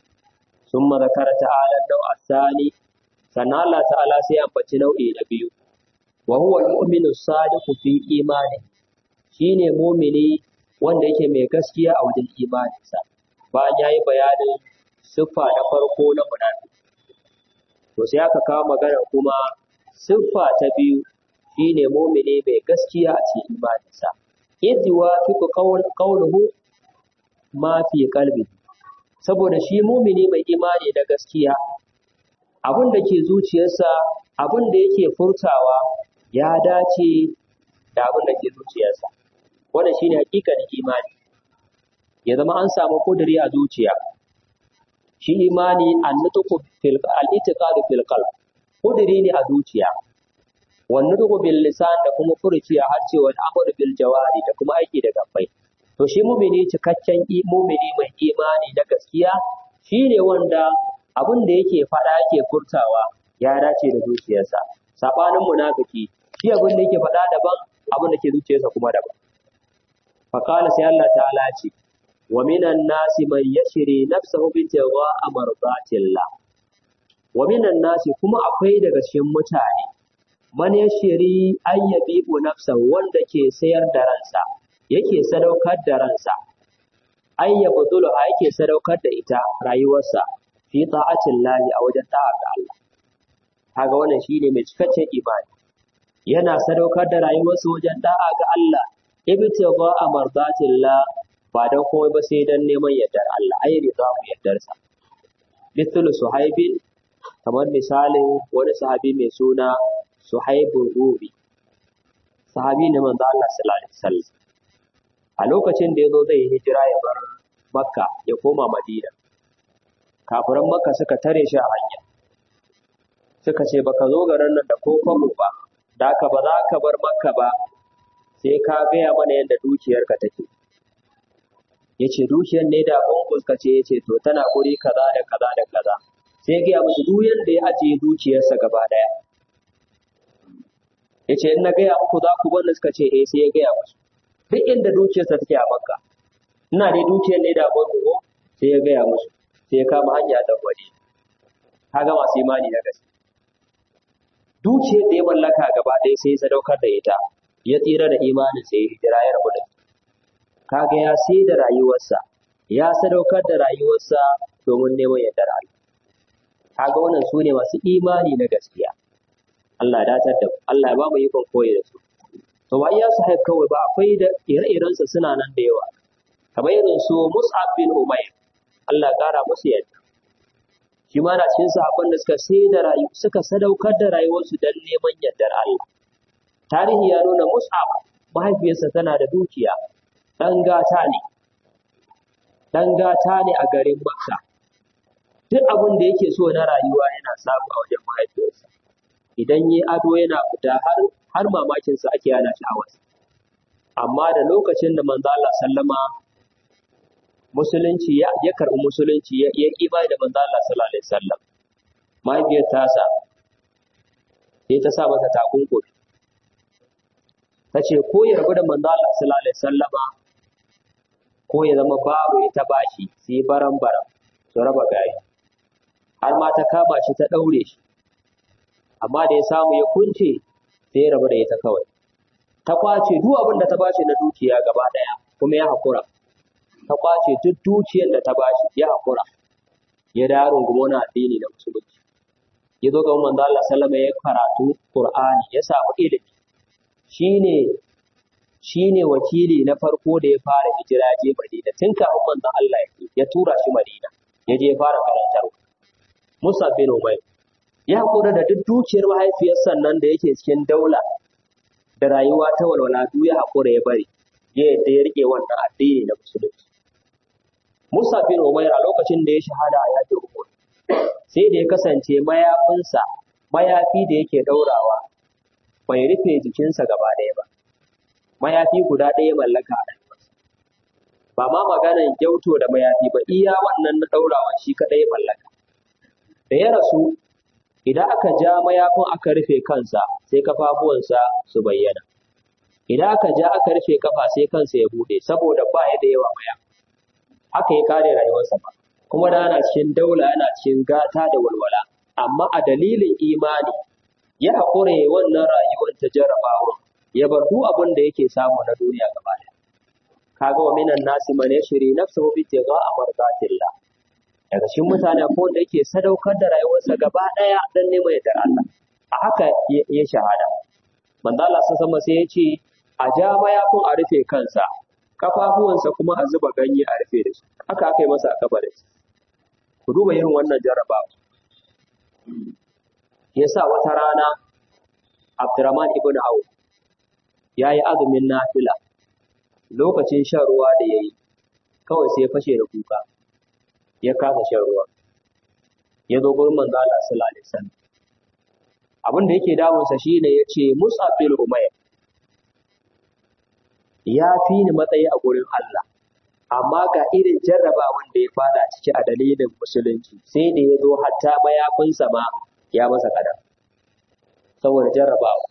ثم ذكر تعالى النوع الثاني sannan Allah ta'ala sai ambaci nau'i na biyu wa huwa al-mu'minu sadiqu fi imani shine mu'mini wanda yake mai gaskiya a wajen imaninsa bayan yayi bayanin siffa na farko na munafiki to sai aka kawo magana kuma siffa ta biyu shine mu'mini mai gaskiya a cikin imaninsa idh yuwafiqu qawluhu ma fi qalbihi saboda shi mumini mai imani da gaskiya abin da ke zuciyarsa abin da yake furtawa ya dace da abin da ke zuciyarsa wannan shine hakikanin imani ya zama an samu kuduri a zuciya shi imani annatuku fil al-itiqad fil qalb kuduri ne a zuciya wannan duku bil lisan da kuma furuci a harce wal amru bil jawari da kuma aiki da gabbai to shi mumini cikakken mumini mai imani na gaskiya shine wanda abin da yake faɗa yake furtawa ya dace da zuciyarsa sabanin munafiki shi abin da yake faɗa daban abin da ke zuciyarsa kuma daban faqala sai Allah ta'ala ce wa minan nasi man yashri nafsahu bi tawaa mardatillah wa minan nasi kuma akwai daga cikin mutane man yashri ayyabi nafsahu wanda ke sayar da ransa yake sadaukar da ransa ay yabduluha yake sadaukar da ita rayuwarsa fi ta'atin lahi a wajen ta'a ga Allah kaga wannan shine mai cikakken imani yana sadaukar da rayuwarsa wajen da'a ga Allah ibtigha amardatillah ba dan komai ba sai dan neman yardar Allah ai rida mu yardarsa mithlu suhaibin kamar misalin wani sahabi mai suna suhaibul rubi sahabi ne manzo Allah sallallahu alaihi wasallam a lokacin da ya zo zai hijira ya bar makka ya koma madina kafiran makka suka tare shi a hanya suka ce baka zo garin nan da kokonmu ba da ka ba za ka bar makka ba sai ka gaya mana yadda dukiyarka take ya ce dukiyar ne da bunkus ka ce ya ce to tana guri kaza da kaza da kaza sai gaya musu duk yadda ya ajiye dukiyarsa gaba daya ya ce in na gaya muku za ku bar suka ce eh sai ya gaya musu duk inda dukiyarsa take a makka ina dai dukiyar ne da abin ko sai ya gaya musu sai ya kama hanya da waje kaga masu imani na gaske dukiyar da ya mallaka gaba ɗaya sai ya sadaukar da ita ya tsira da imanin sai ya hijira ya rabu da kaga ya sai da rayuwarsa ya sadaukar da rayuwarsa domin neman yardar Allah kaga wannan su ne masu imani na gaskiya Allah ya datar da Allah ya ba mu ikon koyi da su to ba iya sahib kawai ba akwai da ire-irensa suna nan da yawa kamar irin su Mus'ab bin Umayr Allah ya kara musu yadda shi ma na cikin sahabban da suka sai da rayu suka sadaukar da rayuwarsu don neman yardar Allah tarihi ya nuna Mus'ab mahaifiyarsa tana da dukiya dan gata ne dan gata ne a garin Makka duk abin da yake so na rayuwa yana samu a wajen mahaifiyarsa idan yi ado yana fita har har mamakin sa ake yana sha'awarsa amma da lokacin da manzo Allah sallama musulunci ya ya karbi musulunci ya ya kiba da manzo Allah sallallahu alaihi wasallam mahaifiyar tasa sai ta sa masa takunkumi ta ce ko ya rabu da manzo Allah sallallahu alaihi wasallama ko ya zama babu ita bashi sai baran baran su raba gari har ma ta kama shi ta daure shi amma da ya samu ya kunce sai ya rabu da ita kawai ta kwace duk abin da ta bashi na dukiya gaba daya kuma ya hakura ta kwace duk dukiyar da ta bashi ya hakura ya da rungumi wani addini na musulunci ya zo ga manzo Allah sallama ya karatu Qur'ani ya samu ilimi shine shine wakili na farko da ya fara hijira je Madina tun kafin manzo Allah ya ya tura shi Madina ya je fara karantarwa Musa bin Umayr ya hakura da duk dukiyar mahaifiyarsa nan da yake cikin daula da rayuwa ta walwala duk ya hakura ya bari ya yadda ya rike wannan addini na musulunci Musa bin Umayr a lokacin da ya shahada a yakin Uhud sai da ya kasance mayafinsa mayafi da yake daurawa bai rufe jikinsa gaba ɗaya ba mayafi guda ɗaya mallaka a rayuwarsa ba ma maganar gyauto da mayafi ba iya wannan na daurawa shi kaɗai mallaka da ya rasu idan aka ja mayafin aka rufe kansa sai kafafuwansa su bayyana idan aka ja aka rufe kafa sai kansa ya bude saboda ba ya da yawa maya haka ya kare rayuwarsa ba kuma da ana cikin daula yana cikin gata da walwala amma a dalilin imani ya haƙura ya wannan rayuwar ta jarabawa ya bar duk abin da yake samu na duniya gaba ɗaya kaga wa minan nasi man yashri nafsuhu bi tigha'a mardatillah daga cikin mutane ko wanda yake sadaukar da rayuwarsa gaba ɗaya dan neman yardar Allah a haka ya shahada manzo Allah sama sai ya ce a ja mayafin a rufe kansa kafafuwansa kuma a zuba ganye a rufe da shi haka aka yi masa a kabarin ku duba irin wannan jarabawa yasa wata rana Abdurrahman ibn Auf ya yi azumin nafila lokacin shan ruwa da ya yi kawai sai ya fashe da kuka ya kasa shan ruwa ya zo gurin manzo Allah sallallahu alaihi wasallam abin da yake damunsa shine yace Mus'ab bin Umayr ya fi ni matsayi a gurin Allah amma ga irin jarrabawan da ya fada ciki a dalilin musulunci sai da ya zo hatta mayafinsa ma ya masa kadar saboda jarrabawa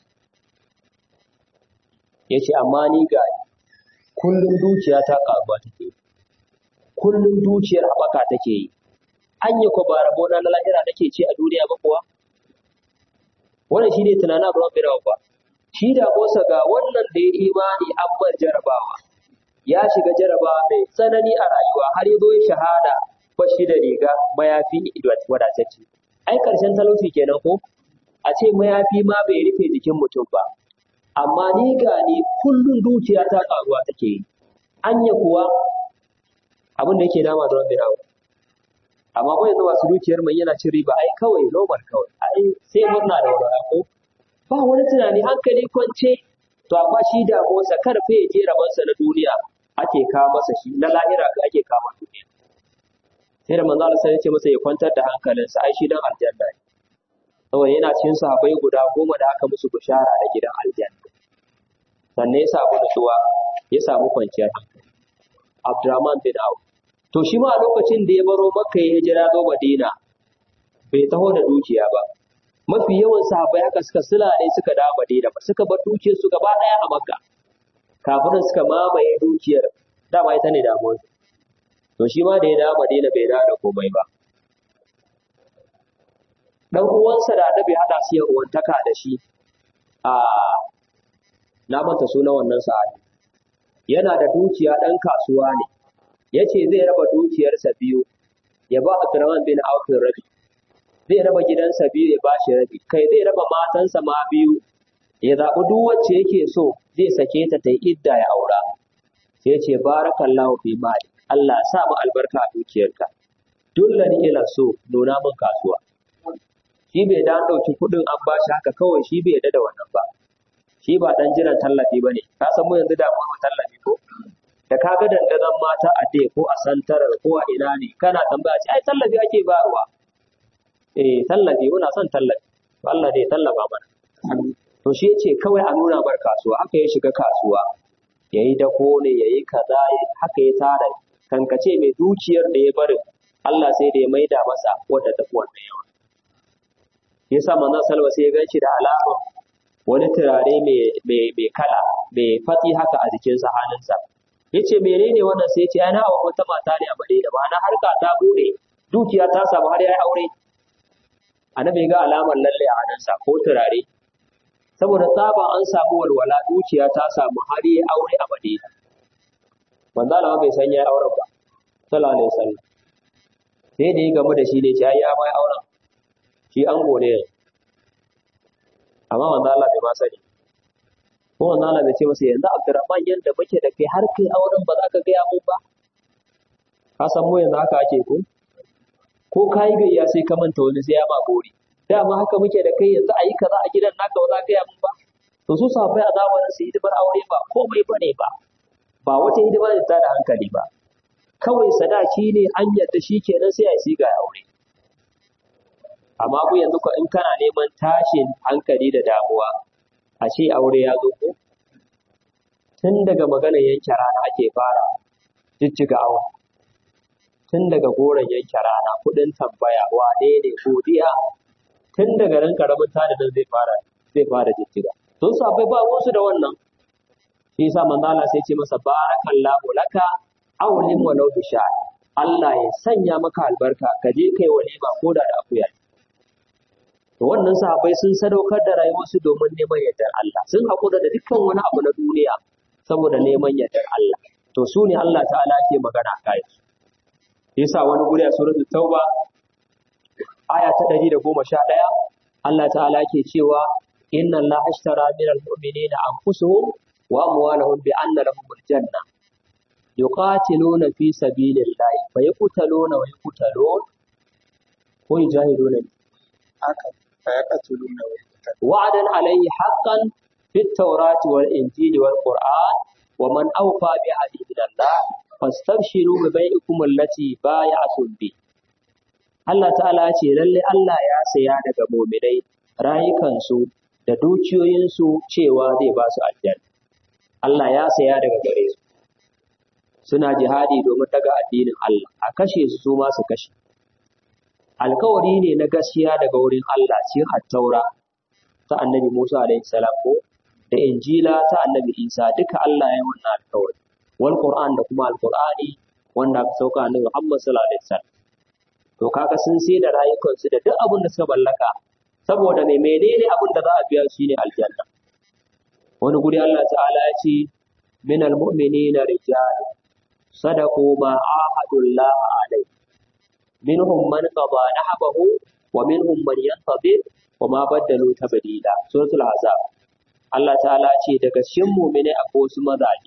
ya ce amma ni ga kullum dukiya ta karuwa take kullum dukiyar haɓaka take yi an yi ba rabo na lahira nake ce a duniya ba kuwa wannan shi ne tunanin abu rabbi ba shi da bosa ga wannan da ya imani an bar jarabawa ya shiga jarabawa mai tsanani a rayuwa har ya zo ya shahada ba shi da riga mayafi wadatacce ai karshen talauci kenan ko a ce mayafi ma bai rufe jikin mutum ba amma ni ga ni kullum dukiya ta karuwa take yi anya kuwa abin da yake dama da rabbi rawa amma ko yanzu masu dukiyar mai yana cin riba ai kawai normal kawai ai sai murna da wani ko ba wani tunani hankali kwance to amma shi da motsa karfe ya je rabansa na duniya ake kawo masa shi na lahira ga ake kama duniya sai da manzo Allah sai ya ce masa ya kwantar da hankalinsa ai shi dan aljanna ne saboda yana cikin sahabbai guda goma da aka musu bishara da gidan aljanna sannan ya samu nutsuwa ya samu kwanciyar hankali Abdurrahman bin Auf to shi ma a lokacin da ya baro Makka ya hijira zo Madina bai taho da dukiya ba mafi yawan sahabbai haka suka sulale suka dawo Madina ba suka bar dukiyar su gaba daya a Makka kafirin suka mamaye dukiyar dama ita ne damuwar to shi ma da ya dawo Madina bai dawo da komai ba dan uwansa da annabi hada su yan uwantaka da shi a na manta suna wannan sahabi yana da dukiya dan kasuwa ne yace zai raba dukiyarsa biyu ya ba Abdurrahman bin Auf rabi zai raba gidansa biyu ya bashi rabi kai zai raba matansa ma biyu ya zaɓi duk wacce yake so zai sake ta ta yi idda ya aura sai ce barakallahu fi mali Allah sa mu albarka a dukiyarka dullani ila so nuna min kasuwa shi bai da ɗauki kuɗin an bashi haka kawai shi bai yarda da wannan ba shi ba dan jiran tallafi bane ka san mu yanzu da mu tallafi ko da ka ga dandazon mata a dai ko a santarar ko a ina ne kana tambaya ce ai tallafi ake bayarwa eh tallafi muna son tallafi to Allah dai tallafa mana to shi yace kawai a nuna bar kasuwa haka ya shiga kasuwa yayi dako ne yayi kaza haka ya tara kankace mai dukiyar da ya bari Allah sai da ya maida masa wadda ta fi wannan yawa yasa manzon salwa sai ya ganshi da alama wani turare mai kala mai fatsi haka a jikinsa hannunsa ya ce menene wannan sai ya ce ana wa wata mata ne a Madina ba na harka ta bude dukiya ta samu har yayi aure annabi ga alamar lalle a hannunsa ko turare saboda tsaba an samu walwala dukiya ta samu har yayi aure a Madina manzo Allah bai san yayi auren ba sallallahu alaihi wasallam sai da ya gamu da shi ne ce ai ya mai auren shi ango ne yanzu amma manzo Allah bai ma sani ko manzo Allah bai ce masa yanzu Abdurrahman yanda muke da kai har kai auren ba za ka gaya mun ba ka san mu yanzu haka ake ko ko kai gayya sai ka manta wani sai ya ma gori dama haka muke da kai yanzu ayi kaza a gidan naka ba za ka gaya mun ba to su sahabbai a zamanin su hidimar aure ba komai bane ba ba wata hidima da ta da hankali ba kawai sadaki ne an yadda shi kenan sai a yi siga ya aure amma ku yanzu ko in kana neman tashin hankali da damuwa a ce aure ya zo ko tun daga maganar yanke rana ake fara jijjiga awa tun daga goron yanke rana kuɗin tambaya wane ne godiya tun daga nan karamin tadadin zai fara zai fara jijjiga sun sabai ba wasu da wannan shi yasa manzo Allah sai ce masa barakallahu laka awlin walau bisha Allah ya sanya maka albarka ka je kai walima ko da da akuya to wannan sahabbai sun sadaukar da rayuwarsu domin neman yardar Allah sun haƙura da dukkan wani abu na duniya saboda neman yardar Allah to su ne Allah ta'ala ke magana a kai yasa wani guri a suratul tauba aya ta 111 Allah ta'ala ke cewa inna Allah ashtara minal mu'minina anfusuhum wa amwalahum bi anna lahumul janna yuqatiluna fi sabilillahi fa yaqtaluna wa yuqtalun ko yujahiduna haka fa yaqtuluna wa yaqtaluna wa'adan alayhi haqqan fit tawrati wal injili wal qur'an wa man awfa bi ahdi minallah fastabshiru bi bai'ikum allati bay'atum bi Allah ta'ala ce lalle Allah ya saya daga mu'minai rayukansu da dukiyoyinsu cewa zai ba su aljanna Allah ya saya daga gare su suna jihadi domin daga addinin Allah a kashe su su ma su kashe alkawari ne na gaskiya daga wurin Allah cikin attaura ta annabi Musa alaihi salam ko da injila ta annabi Isa duka Allah ya yi wannan alkawari wal Qur'an da kuma alqur'ani wanda aka sauka annabi Muhammad sallallahu alaihi wasallam to kaga sun sai da rayukansu da duk abin da suka mallaka saboda me menene abin da za a biya shi ne aljanna wani guri Allah ta'ala ya ce min almu'minina rijal sadaqu ma ahadullah alai minhum man qada nahbahu wa minhum man yantadir wa ma baddalu tabdila suratul ahzab Allah ta'ala ce daga cikin mu'mini akwai wasu mazaje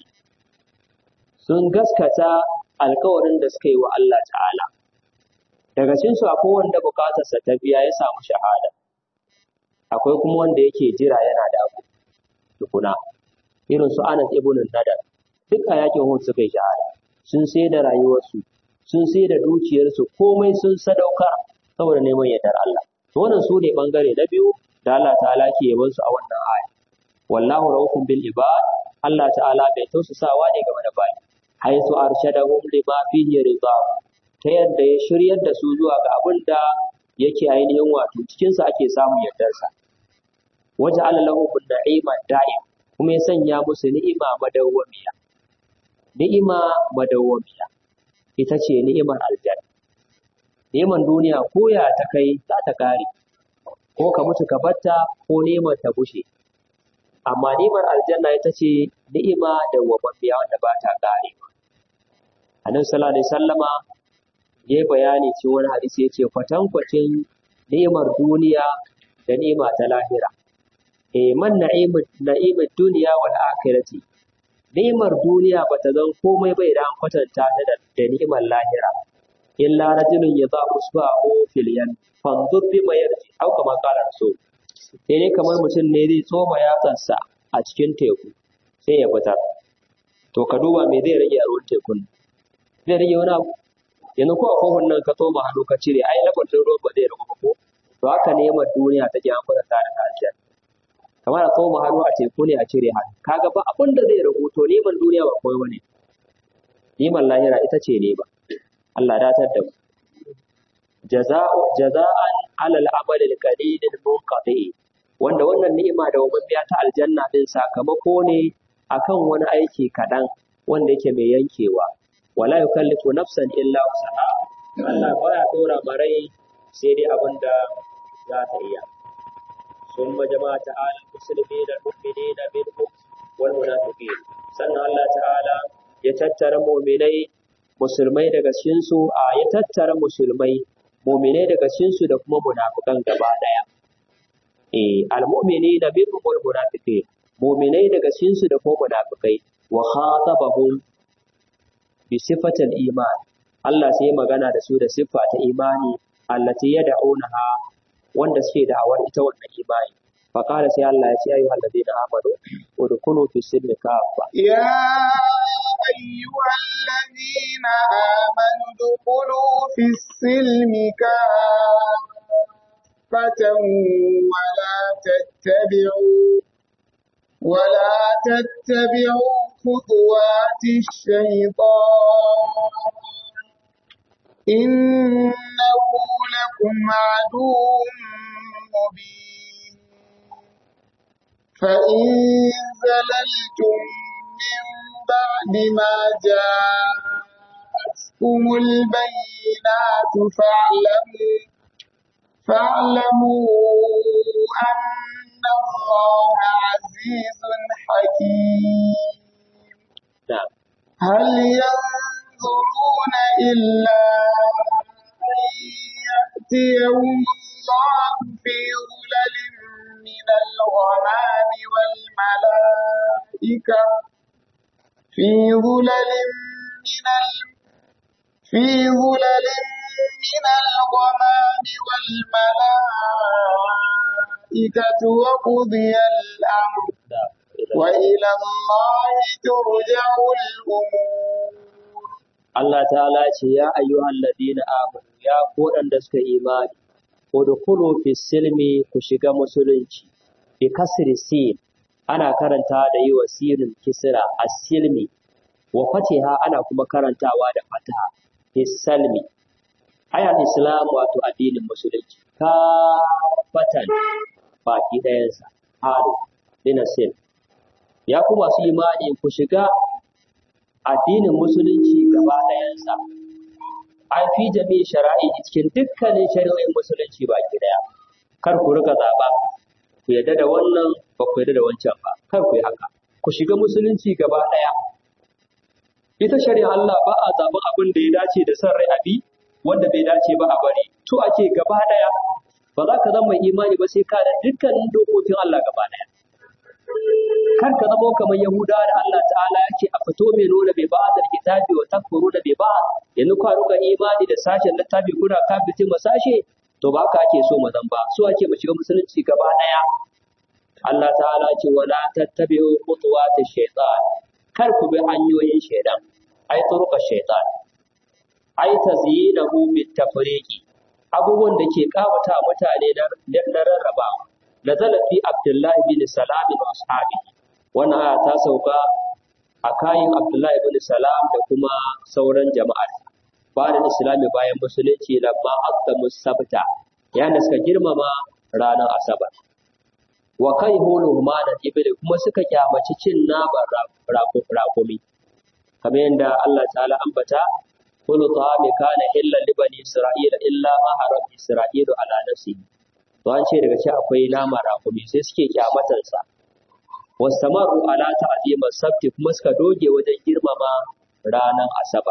sun gaskata alkawarin da suka yi wa Allah ta'ala daga cikin su akwai wanda bukatarsa ta biya ya samu shahada akwai kuma wanda yake jira yana da abu tukuna irin su Anas ibn Nadar duk a yakin Uhud suka yi shahada sun sai da rayuwarsu sun sai da dukiyarsu komai sun sadaukar saboda neman yardar Allah to wannan su ne bangare na biyu da Allah ta'ala ke yaban su a wannan aya wallahu rahukun bil ibad Allah ta'ala bai tausasawa ne game da bayi haisu arshadahum lima fihi ridha ta yadda ya shiryar da su zuwa ga abin da yake ainihin wato cikinsa ake samun yardarsa waje lahum na'ima da'im kuma ya sanya musu ni'ima madawwamiya ni'ima madawwamiya ita ce ni'imar aljanna ni'imar duniya ko ya ta kai za ta kare ko ka mutu ka batta ko ni'imar ta bushe amma ni'imar aljanna ita ce ni'ima dawwamammiya wanda ba ta kare annabi sallallahu alaihi wasallama ya bayani cikin wani hadisi ya ce kwatankwacin ni'imar duniya da ni'ima ta lahira eh man na'imar duniya wal akhirati ni'imar duniya bata zan komai bai da an kwatanta ta da, da ni'imar lahira illa rajulun yadha usbahu fil yan fanzur bima yarji au kama qala rasul sai dai kamar mutum ne zai tsoma yatsansa a cikin teku sai ya fitar to ka duba me zai rage a ruwan tekun zai rage wani abu yanzu ko a kofin nan ka tsoma hannu ka cire ai lakwatin ruwan ba zai ragu ba ko to haka ni'imar duniya take an kwatanta da ta kamar a tsoma hannu a teku ne a cire hannu kaga ba abin da zai ragu to neman duniya ba komai bane neman lahira ita ce ne ba Allah datar da mu jaza'u jaza'an alal amal al qalil al munqati wanda wannan ni'ima da biya ta aljanna din sakamako ne akan wani aiki kaɗan wanda yake mai yankewa wala yukallifu nafsan illa wusaha Allah baya dora marai sai dai abin da za ta iya ثم جمع تعالى المسلمين المؤمنين منهم والمنافقين sannan Allah ta'ala ya tattara mu'minai musulmai daga cikin su a ya tattara musulmai mu'minai daga cikin su da kuma munafikan gaba daya eh almu'minina minhum wal munafiqin mu'minai daga cikin su da kuma munafikai wa khatabahum bi sifatil iman Allah sai magana da su da siffa ta imani allati yad'unaha wanda suke da'awar ita wannan imani fa qala sai Allah ya ce ayyuhal ladina amanu udkhulu fi silmi kaffa يا أيها الذين آمنوا ادخلوا في السلم كافة ولا تتبعوا ولا تتبعوا خطوات الشيطان إنه لكم عدو مبين فإن زللتم من بعد ما جاءتكم البينات فاعلموا فاعلموا أن الله عزيز حكيم na'am هل ينظرون إلا أن يأتيهم الله في ظلل من الغمام والملائكة في ظلل من ال... في ظلل من الغمام والملائكة وقضي الأمر na'am وإلى الله ترجع الأمور Allah ta'ala ce ya ayyuhal ladina amanu ya ku waɗanda suka yi imani udkhulu fi silmi ku shiga musulunci bi kasri sin ana karanta da yi wa sinin kisra as-silmi wa fatiha ana kuma karantawa da fataha fi salmi aya islam wato addinin musulunci ka fatan baki ɗayansa haru dina sil ya ku masu imani ku shiga addinin musulunci gaba ɗayansa an fi jami shara'i cikin dukkanin shari'o'in musulunci baki ɗaya kar ku riga zaɓa ku yarda da wannan ba ku yarda da wancan ba kar ku yi haka ku shiga musulunci gaba ɗaya ita shari'a Allah ba a zaɓen abin da ya dace da son rai abi wanda bai dace ba a bari to ake gaba ɗaya ba za ka zama mai imani ba sai ka da dukkanin dokokin Allah gaba ɗaya kar ka zama kamar Yahudawa da Allah ta'ala ya ce a fito mai nuna bai ba da kitabi wa takfuru da bai ba yanzu ka ruka imani da sashen littafi kuna kafirce ma sashe to ba ka ake so mu zan ba so ake mu shiga musulunci gaba daya Allah ta'ala ce wala tattabi'u khutuwati shaytan kar ku bi hanyoyin shaytan ai turuka shaytan ai tazyinahu bit tafriqi abubuwan da ke kawata mutane na rarrabawa nazala fi Abdullahi bin Salam wa ashabihi wannan aya ta sauka a kayan Abdullahi bin Salam da kuma sauran jama'ar bayan Islami bayan musulunci lamma aqdamu sabta yana suka girmama ranar asabar wa kai hulu humana ibli kuma suka kyamaci cin naman rakumi kamar yadda Allah ta'ala ambata kullu ta'ami kana illa li bani isra'ila illa ma haram isra'ilu ala nafsihi to an ce daga ci akwai nama rakumi sai suke kyamatar sa wastamaru ala ta'zimar sabti kuma suka doge wajen girmama ranar asabar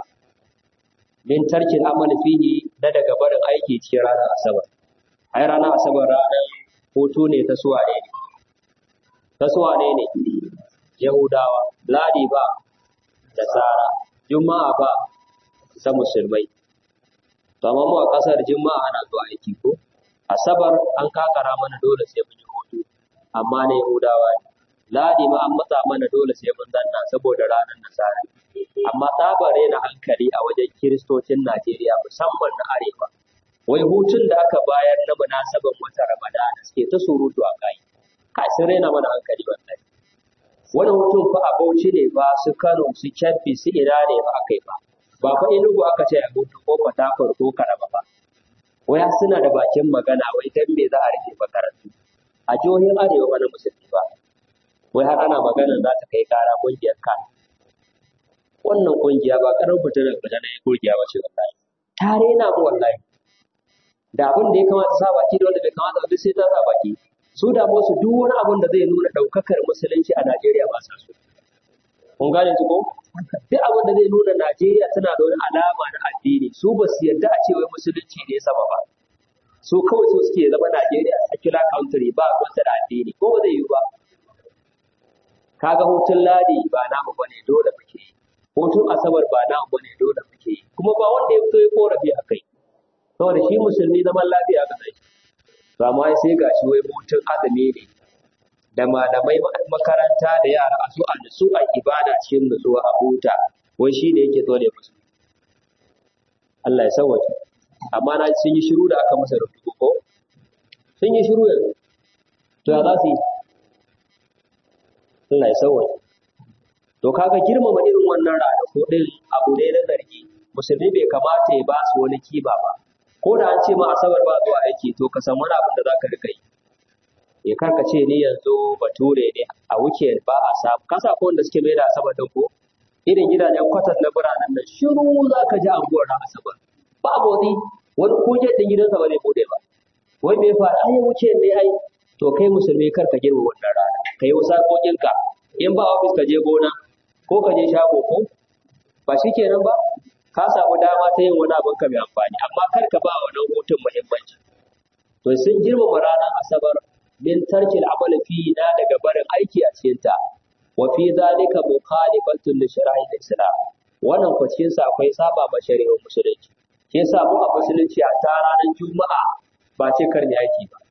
min tarkin amal fihi na daga barin aiki cikin ranar asabar ai ranar asabar ranar hutu ne ta suwaye ne ta suwane ne yahudawa ladi ba da tsara juma'a ba ta musulmai to amma mu a kasar juma'a ana zuwa aiki ko asabar an kakara mana dole sai mun yi hutu amma na yahudawa ne ladi ma an matsa mana dole sai mun zanna saboda ranar nasara amma tsabare na hankali a wajen kiristocin najeriya musamman na arewa wai hutun da aka bayar na munasaban wata ramadana suke ta surutu a kai kai sun raina mana hankali wallahi wani hutun fa a bauchi ne ba su kano su kyabbi su ina ne ba aka yi ba ba fa inugu aka ce a hutu ko fatakwar ko karama ba wai suna da bakin magana wai dan me za a rike makarantu a jihohin arewa ba na musulmi ba wai har ana magana za ta kai kara kungiyar kan wannan kungiya ba karar fitar da na kungiya ba ce wallahi ta rena mu wallahi da abin da ya kamata sa baki da wanda bai kamata duk sai ta sa baki su da su duk wani abin da zai nuna daukakar musulunci a Najeriya ba sa so kun gane su ko duk abin da zai nuna Najeriya tana da wani alama na addini su ba su yarda a ce wai musulunci ne sama ba su kawai su suke zama Najeriya secular country ba ruwanta da addini ko ba zai yi ba kaga hutun ladi ba namu bane dole muke yi hutun asabar ba namu bane dole muke yi kuma ba wanda ya fito ya korafi a kai saboda shi musulmi zaman lafiya ga shi ba ma sai gashi wai hutun azumi ne da malamai makaranta da yara a su a nutsu a ibada cikin nutsuwa a huta wai shi ne yake dole musu Allah ya sauwaje amma na sun yi shiru da aka masa rubutu ko sun yi shiru yanzu to ya za su yi Allah ya sauwaje to kaga girmama irin wannan ranaku din abu ne na zargi musulmi bai kamata ya ba su wani kiba ba ko da an ce ma asabar ba zuwa aiki to ka san wani abin da zaka rika yi ya karka ce ni yanzu bature ne a wuce ba a samu ka sa ko wanda suke mai da asabar din ko irin gidajen kwatar na biranen nan shiru za ka ji anguwar na asabar ba motsi wani kuje din gidansa ba zai bude ba wai me fa ai wuce ne ai to kai musulmi kar ka girma wannan rana kai wasa kokinka in ba ofis ka je gona ko ka je shago ko ba shikenan ba ka samu dama ta yin wani abin ka mai amfani amma kar ka ba wannan hutun muhimmanci to sun girmama ranar asabar min tarkil amal fi na daga barin aiki a cikin ta wa fi zalika mukhalifatun li shara'il islam wannan ko cikin sa akwai saba ma shari'ar musulunci shi yasa mu a musulunci a ta ranar juma'a ba ce kar ni aiki ba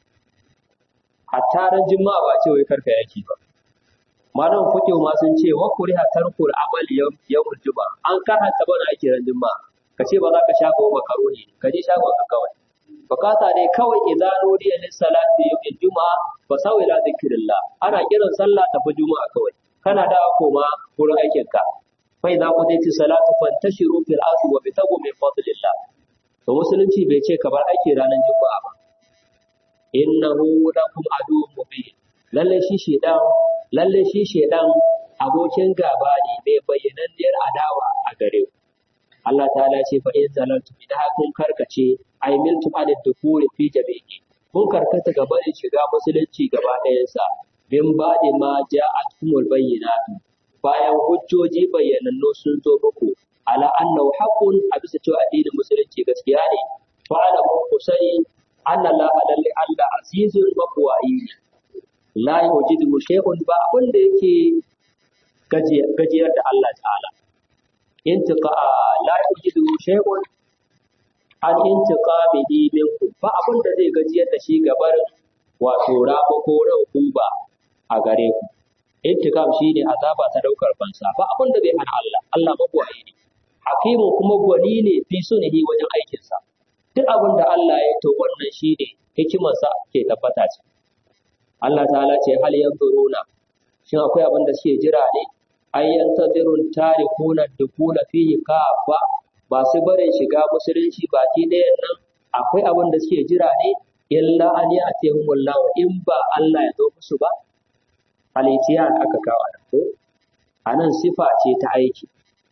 hatta ran juma'a ba ce wai kar ka aiki ba malam fuke ma sun ce wa kuriha tarkul amali yawmul juma'a an karanta bana aiki ran juma'a ka ce ba za ka shago makaroni ka je shago ka kawai bukata ne kawai idan nudiya lis salati yawmil juma'a fa sawi ila zikrillah ana kiran sallah tafi juma'a kawai kana da koma gurin aikin ka fa idza qudati salatu fantashiru fil ardi wa bitagu min fadlillah to musulunci bai ce ka bar aiki ranar juma'a ba innahu lakum aduwwun mubin lalle shi shedan lalle shi shedan abokin gaba ne mai bayyananniyar adawa a gare ku Allah ta'ala ce fa in zalaltu idan kun karkace ay miltum an dukuri fi jami'i kun karkata gaba da shiga musulunci gaba ɗayansa bin ba'di ma ja'atkumul bayyinatu bayan hujjoji bayyanannu sun zo muku ala annahu haqqun a bisa cewa addinin musulunci gaskiya ne fa ala ku sani anna la lalle Allah azizul maqwayi la yujidu shay'un ba abin da yake gajiyar da Allah ta'ala intiqa la yujidu shay'un an intiqamihi minkum ba abin da zai gajiyar da shi gabar wato rabo ko ba a gare ku intiqam shine azaba ta daukar fansa ba abin da zai hana Allah Allah mabwayi ne hakimu kuma gwani ne fi sunihi wajen aikinsa duk abin da Allah ya to wannan shine hikimarsa ke tabbata ce Allah ta'ala ce hal yanzuruna shin akwai abin da suke jira ne ay yantazirun tarikuna dukula fihi kafa ba su barin shiga musulunci baki ɗayan nan akwai abin da suke jira ne illa an ya atihumullahu in ba Allah ya zo musu ba alitiyan aka kawo a ko anan sifa ce ta aiki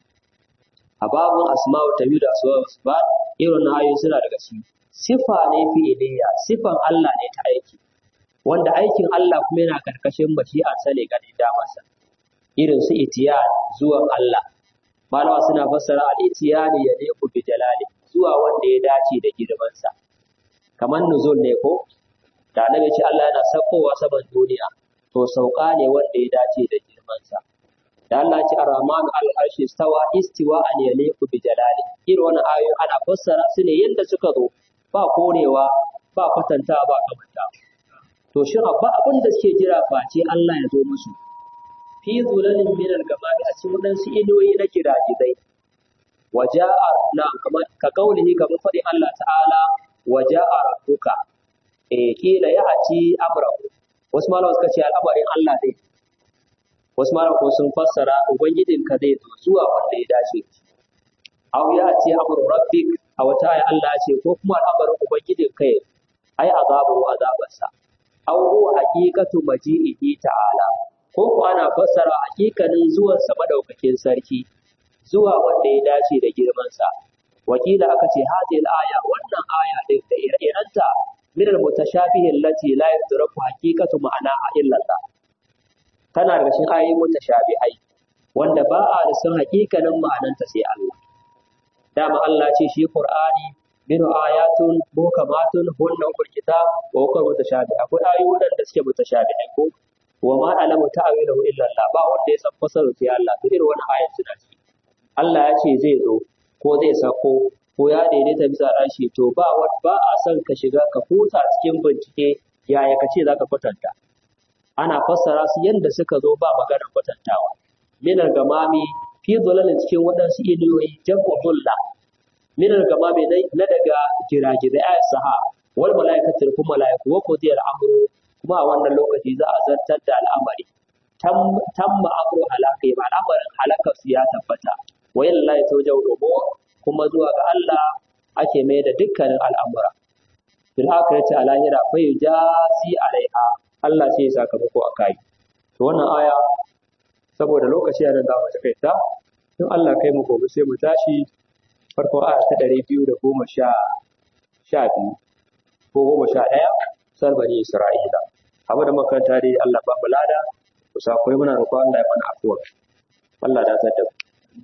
a babun asma'u tabiu da asma'u ba irin ayoyi suna daga ciki sifa ne fi'iliya sifan Allah ne ta aiki wanda aikin Allah kuma yana karkashin mashi'a sane ga damarsa irin su itiyan zuwan Allah malawa suna fassara al-itiyani ya ne ku bi jalali zuwa wanda ya dace da girmansa kamar nuzul ne ko da annabi ce Allah yana sakowa saman duniya to sauka ne wanda ya dace da girmansa da Allah ce ar-rahmanu al-arshi stawa istiwa an yaliqu bi jalali irin wannan ayoyi ana fassara su ne yadda suka zo ba korewa ba kwatanta ba kamanta to shi abba abin da suke jira face Allah ya zo musu fi zulalin min al-gamami a cikin wadansu idoyi na giragizai waja'a na kamar ka kaulihi kamar faɗi Allah ta'ala waja'a rabbuka eh kila ya ati amrahu wasu malawa suka ce al'amarin Allah ne wasu malawa ko sun fassara ubangijinka zai zo zuwa wanda ya dace aw ya ati amru rabbik a wata aya Allah ya ce ko kuma al'amarin ubangijinka ya ai azabu azabarsa aw huwa haqiqatu maji'ihi ta'ala ko ko ana fassara haƙiƙanin zuwan sa madaukakin sarki zuwa wanda ya dace da girman sa wakila aka ce hadhihi aya wannan aya din da ire-irenta min al-mutashabihi allati la yudraku haqiqatu ma'anaha illa Allah tana daga cikin ayoyin mutashabihai wanda ba a da san hakikanin ma'ananta sai Allah dama Allah ce shi Qur'ani minu ayatun muhkamatun hunna ummul kitab wa huwa mutashabi akwai ayoyi da suke mutashabi ko wa ma alamu ta'wilahu illa Allah ba wanda ya san fasaru sai Allah to irin wannan ayat suna ciki Allah ya ce zai zo ko zai sako ko ya daidaita bisa rashi to ba ba a son ka shiga ka kusa cikin bincike yaya ka ce za ka kwatanta ana fassara su yadda suka zo ba maganar kwatantawa minar gamami fi zulalin cikin waɗansu inuwoyi jam'u dulla minar gamami na daga giragizai ayat saha wal malaikatul kuma malaiku wa qudiyal amru kuma a wannan lokaci za a zartar da al'amari tamma amru halaka ba al'amarin halakar su ya tabbata wa yallahi tawjau umur kuma zuwa ga Allah ake mai da dukkanin al'amura fil akhirati a lahira fa yujasi alaiha Allah sai ya sakamako a kai to wannan aya saboda lokaci yana da mace kai ta in Allah kai mu gobe sai mu tashi farko aya ta ɗari biyu da goma sha sha biyu ko goma sha ɗaya sar bani Isra'ila abu da makaranta dai Allah ba mu lada ku sakwai muna roƙon Allah ya mana afuwa Allah da ta da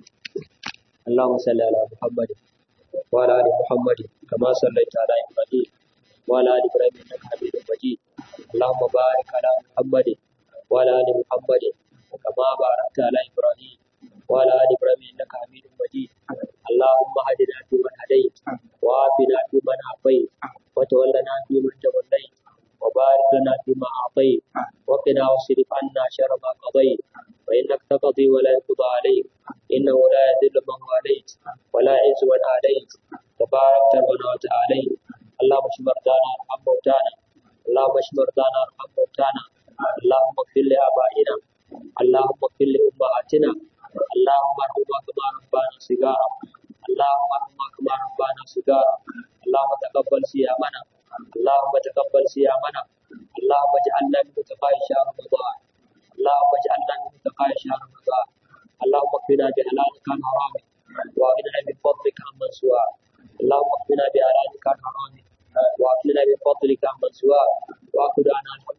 اللهم صل على محمد وعلى ال محمد كما صليت على ابراهيم وعلى ال ابراهيم انك حميد مجيد اللهم بارك على محمد وعلى ال محمد كما باركت على ابراهيم وعلى ال ابراهيم انك حميد مجيد اللهم هدنا فيمن هديت وعافنا فيمن عافيت وتولنا فيمن توليت وبارك لنا فيما اعطيت وقنا واصرف عنا شر ما قضيت فانك تقضي ولا يقضى عليك انه لا يذل من واليت ولا يعز من عليت تبارك ربنا وتعالى اللهم اشف مرضانا وارحم موتانا اللهم اشف مرضانا وارحم موتانا اللهم اغفر لابائنا اللهم اغفر لامهاتنا اللهم ارحمنا كما ربانا صغارا اللهم ارحمنا كما ربانا صغارا اللهم تقبل صيامنا اللهم تقبل صيامنا اللهم اجعلنا من متقاء شهر رمضان اللهم اجعلنا من متقاء شهر رمضان اللهم اكفنا بحلالك عن حرامك واغننا من فضلك عمن سواك اللهم اكفنا بحلالك عن حرامك واغننا من فضلك عمن سواك واخذ عنا